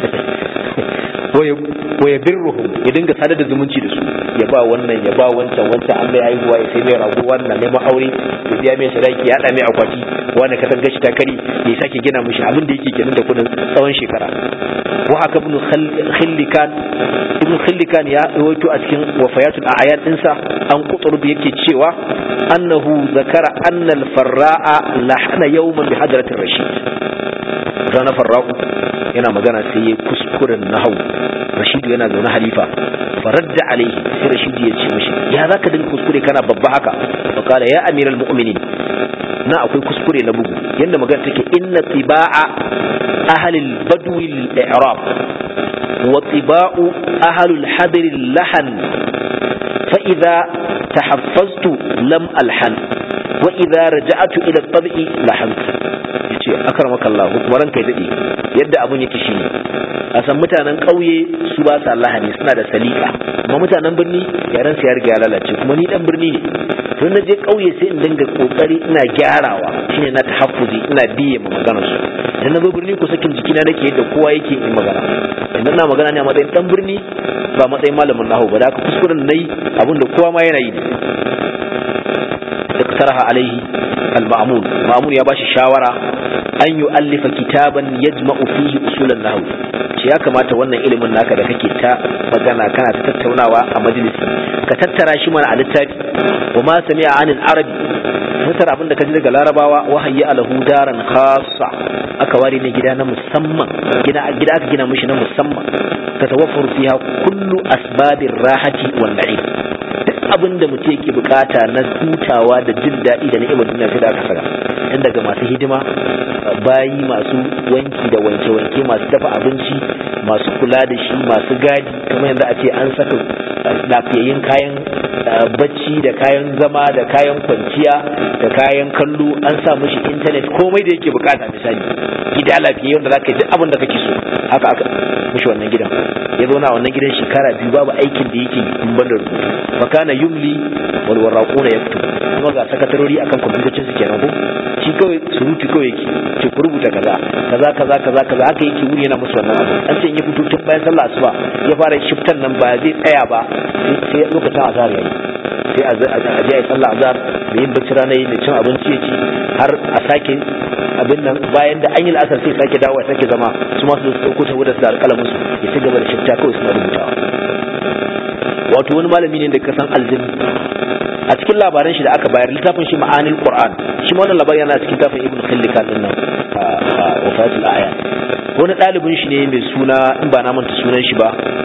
wa ya birruhum ya dinga sadar da zumunci da su ya ba wannan ya ba wancan wancan an mai haihuwa ya sai mai rago wannan neman aure ya biya mai sadaki ya haɗa mai akwati wanda ka san gashi ta kari ya sake gina mishi abin da yake kenan da kudin tsawon shekara wa haka ibn khillikan ibn khillikan ya rawaito a cikin wafayatul a'yan dinsa an quturb yake cewa annahu zakara anna al-farra'a lahana yawman bi hadratir rashid rana farra'u yana magana sai ya kuskuren nahau rashidu yana zaune halifa faradda alaihi sai rashidu ya ce mashi ya zaka dinga kuskure kana babba haka fa kala ya amiral mu'minin na akwai kuskure na bugu yanda magana take inna tiba'a ahlil badwi al-i'rab wa tiba'u ahlul hadr al-lahan fa idha tahaffaztu lam alhan wa idha raja'tu ila at-tab'i lahantu yace akramaka Allah kuma ranka dade yadda abun yake shine a san mutanen ƙauye su ba sa lahani suna da salika amma mutanen birni yaran su ya riga ya lalace kuma ni dan birni ne to na je ƙauye sai in dinga kokari ina gyarawa shine na tahaffuzi ina biye ma maganar su idan na zo birni ko sakin jikina nake yadda kowa yake yin magana idan na magana ne a matsayin dan birni ba matsayin malamin nahu ba da haka kuskuren nayi abin da kowa ma yana yi ne اقترح عليه المأمون مأمون يا باشا شاورا أن يؤلف كتابا يجمع فيه أصول النحو ce ya kamata wannan ilimin naka da kake ta magana kana ta tattaunawa a majalisi ka tattara shi mana a littafi wa ma sami'a anil arabi tattara abin da ka ji daga larabawa wa hayya alahu daran khassa aka ware ne gida na musamman gida gida aka gina mishi na musamman tatawaffaru fiha kullu asbabir rahati wan na'im duk abin da mutum yake bukata na hutawa da jin daɗi da ni'imar duniya sai da aka saka dan daga masu hidima bayi masu wanki da wanke-wanke masu dafa abinci masu kula da shi masu gadi kamar yadda a ce an saka lafiyayyen kayan bacci da kayan zama da kayan kwanciya da kayan kallo an sa mishi intanet komai da yake bukata misali gida lafiyayye wanda zaka ji abin da kake so haka aka mishi wannan gidan ya zauna a wannan gidan shekara biyu babu aikin da yake in banda rubutu fakana yumli wal waraquna yaktubu kuma ga sakatarori akan kwamfutocin su kenan ko shi kawai surutu kawai yake ce ku rubuta kaza kaza kaza kaza kaza haka yake wuri yana musu wannan abu an ce ya fito tun bayan sallah asuba ya fara shiftan nan ba zai tsaya ba sai lokacin azhar yayi sai a je a sallah azhar da yin bacci rana yi da cin abinci ya ci har a sake abin nan bayan da an yi la'asar sai sake dawo sake zama su masu da su ɗauko ta wadda su da alƙalamin su ya ci gaba da shifta kawai suna rubutawa wato wani malami ne da ka san aljin a cikin labaran shi da aka bayar littafin shi ma'anil qur'an shi ma wannan labarin yana cikin littafin ibnu khillikan din nan wafatul aya wani ɗalibin shi ne mai suna in ba na manta sunan shi ba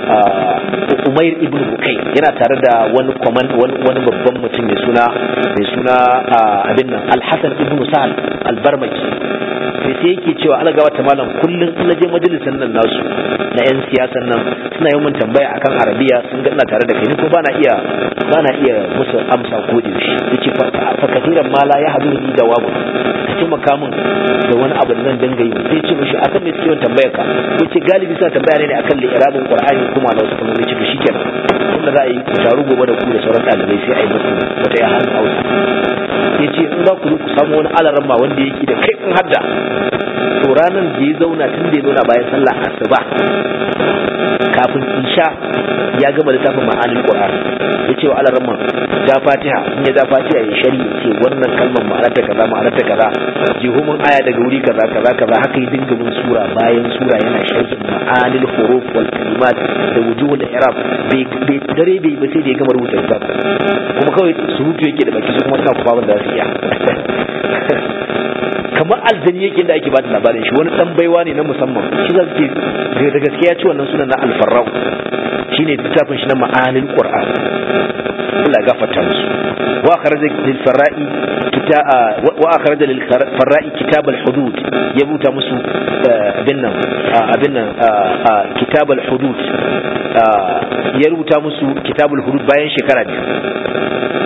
umair ibn bukai yana tare da wani kwaman wani babban mutum mai suna mai suna abin nan alhassan ibn sahal albarmaki sai sai yake cewa ala gawa malam kullum in je majalisan nan nasu na yan siyasan nan suna yi mun tambaya akan arabiya sun ga ina tare da kai ni ko bana iya bana iya musu amsa ko da shi yace fa katiran mala ya hadu ni jawabu ka taimaka min da wani abu da zan dinga yi sai ce mishi akan me suke tambayar ka ko ce galibi suna tambaya ne akan li'irabin qur'ani kuma na wasu kalmomi ce to shikenan tunda za a yi ku taru gobe da ku da sauran ɗalibai sai a yi musu wata ya hannu hausa ya ce in za ku zo ku samu wani alaran ma wanda yake da kai hadda to ranar da ya zauna tun da ya zauna bayan sallah asuba kafin isha ya gama littafin ma'anin qur'an ya ce wa alaran ma ja fatiha in ya ja fatiha ya shari ya ce wannan kalmar ma'anarta kaza ma'anarta kaza jihumin aya daga wuri kaza kaza kaza haka yi dinga bin sura bayan sura yana sharhin ma'anil huruf wal kalimat da wujuhul i'rab bai dare bai ba sai da ya gama rubuta littafin kuma kawai surutu yake da baki su kuma suna kuma da su iya kamar aljani yake da ake bada labarin shi wani dan baiwa ne na musamman shi za su ce da gaskiya ci wannan sunan na alfarrau shine littafin shi na ma'anil qur'an Allah gafarta musu wa akhraja lil farra'i wa akhraja lil farra'i kitab al hudud ya buta musu abin nan abin nan kitab al hudud ya rubuta musu kitab al hudud bayan shekara biyu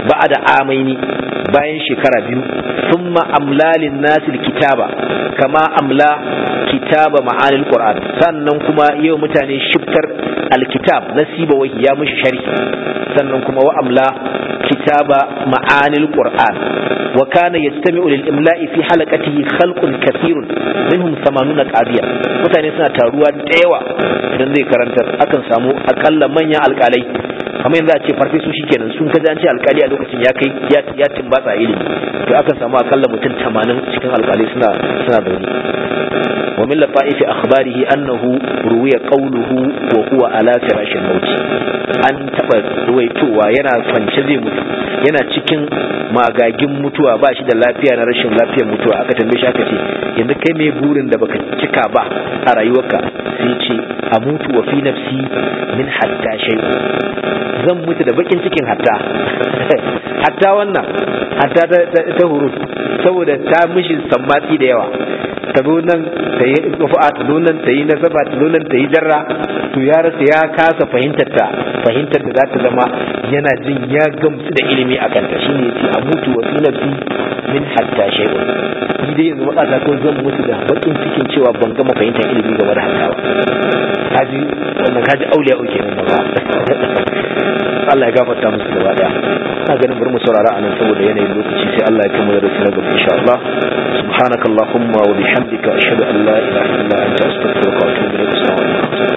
ba'da amaini bayan shekara biyu thumma amlalin nasil kitaba kama amla kitaba ma'anil qur'an sannan kuma yau mutane shiftar alkitab nasiba wahi ya mishi sharhi sannan kuma wa amla kitaba ma'anil qur'an wa kana yastami'u lil imla'i fi halaqatihi khalqun kathirun minhum 80 qadiya mutane suna taruwa da yawa idan zai karantar akan samu akalla manyan alkalai kamar yanzu a ce farfesu shikenan sun kaji an ce alkali a lokacin ya kai ya timbatsa ilimi to akan samu akalla mutum 80 cikin alkalai suna suna zaune ومن لطائف أخباره أنه روي قوله وهو على فراش الموت an taɓa ruwaitowa yana kwance zai mutu yana cikin magagin mutuwa ba shi da lafiya na rashin lafiyar mutuwa aka tambaye shi aka ce yanzu kai mai burin da baka cika ba a rayuwarka sai ce a mutu wa fi nafsi min hatta shay zan mutu da bakin cikin hatta hatta wannan hatta ta huruf saboda ta mishi sammatsi da yawa ta zo nan ta yi rufu'a ta zo nan ta yi nasaba ta zo nan ta yi jarra to ya rasa ya kasa fahimtar ta fahimtar da za ta zama yana jin ya gamsu da ilimi a kanta shine yace a mutu wa fi nafsi min hatta shay'un ni dai yanzu matsata ko zan mutu da bakin cikin cewa ban gama fahimtar ilimi game da hatta ba kaji wannan kaji auliya uke nan ba Allah ya gafarta musu gaba daya ina ganin bari mu saurara anan saboda yanayin lokaci sai Allah ya kai mu da rasu na gaba insha Allah subhanakallahumma wa bihamdika ashhadu an la ilaha illa anta astaghfiruka wa atubu ilaik assalamu alaikum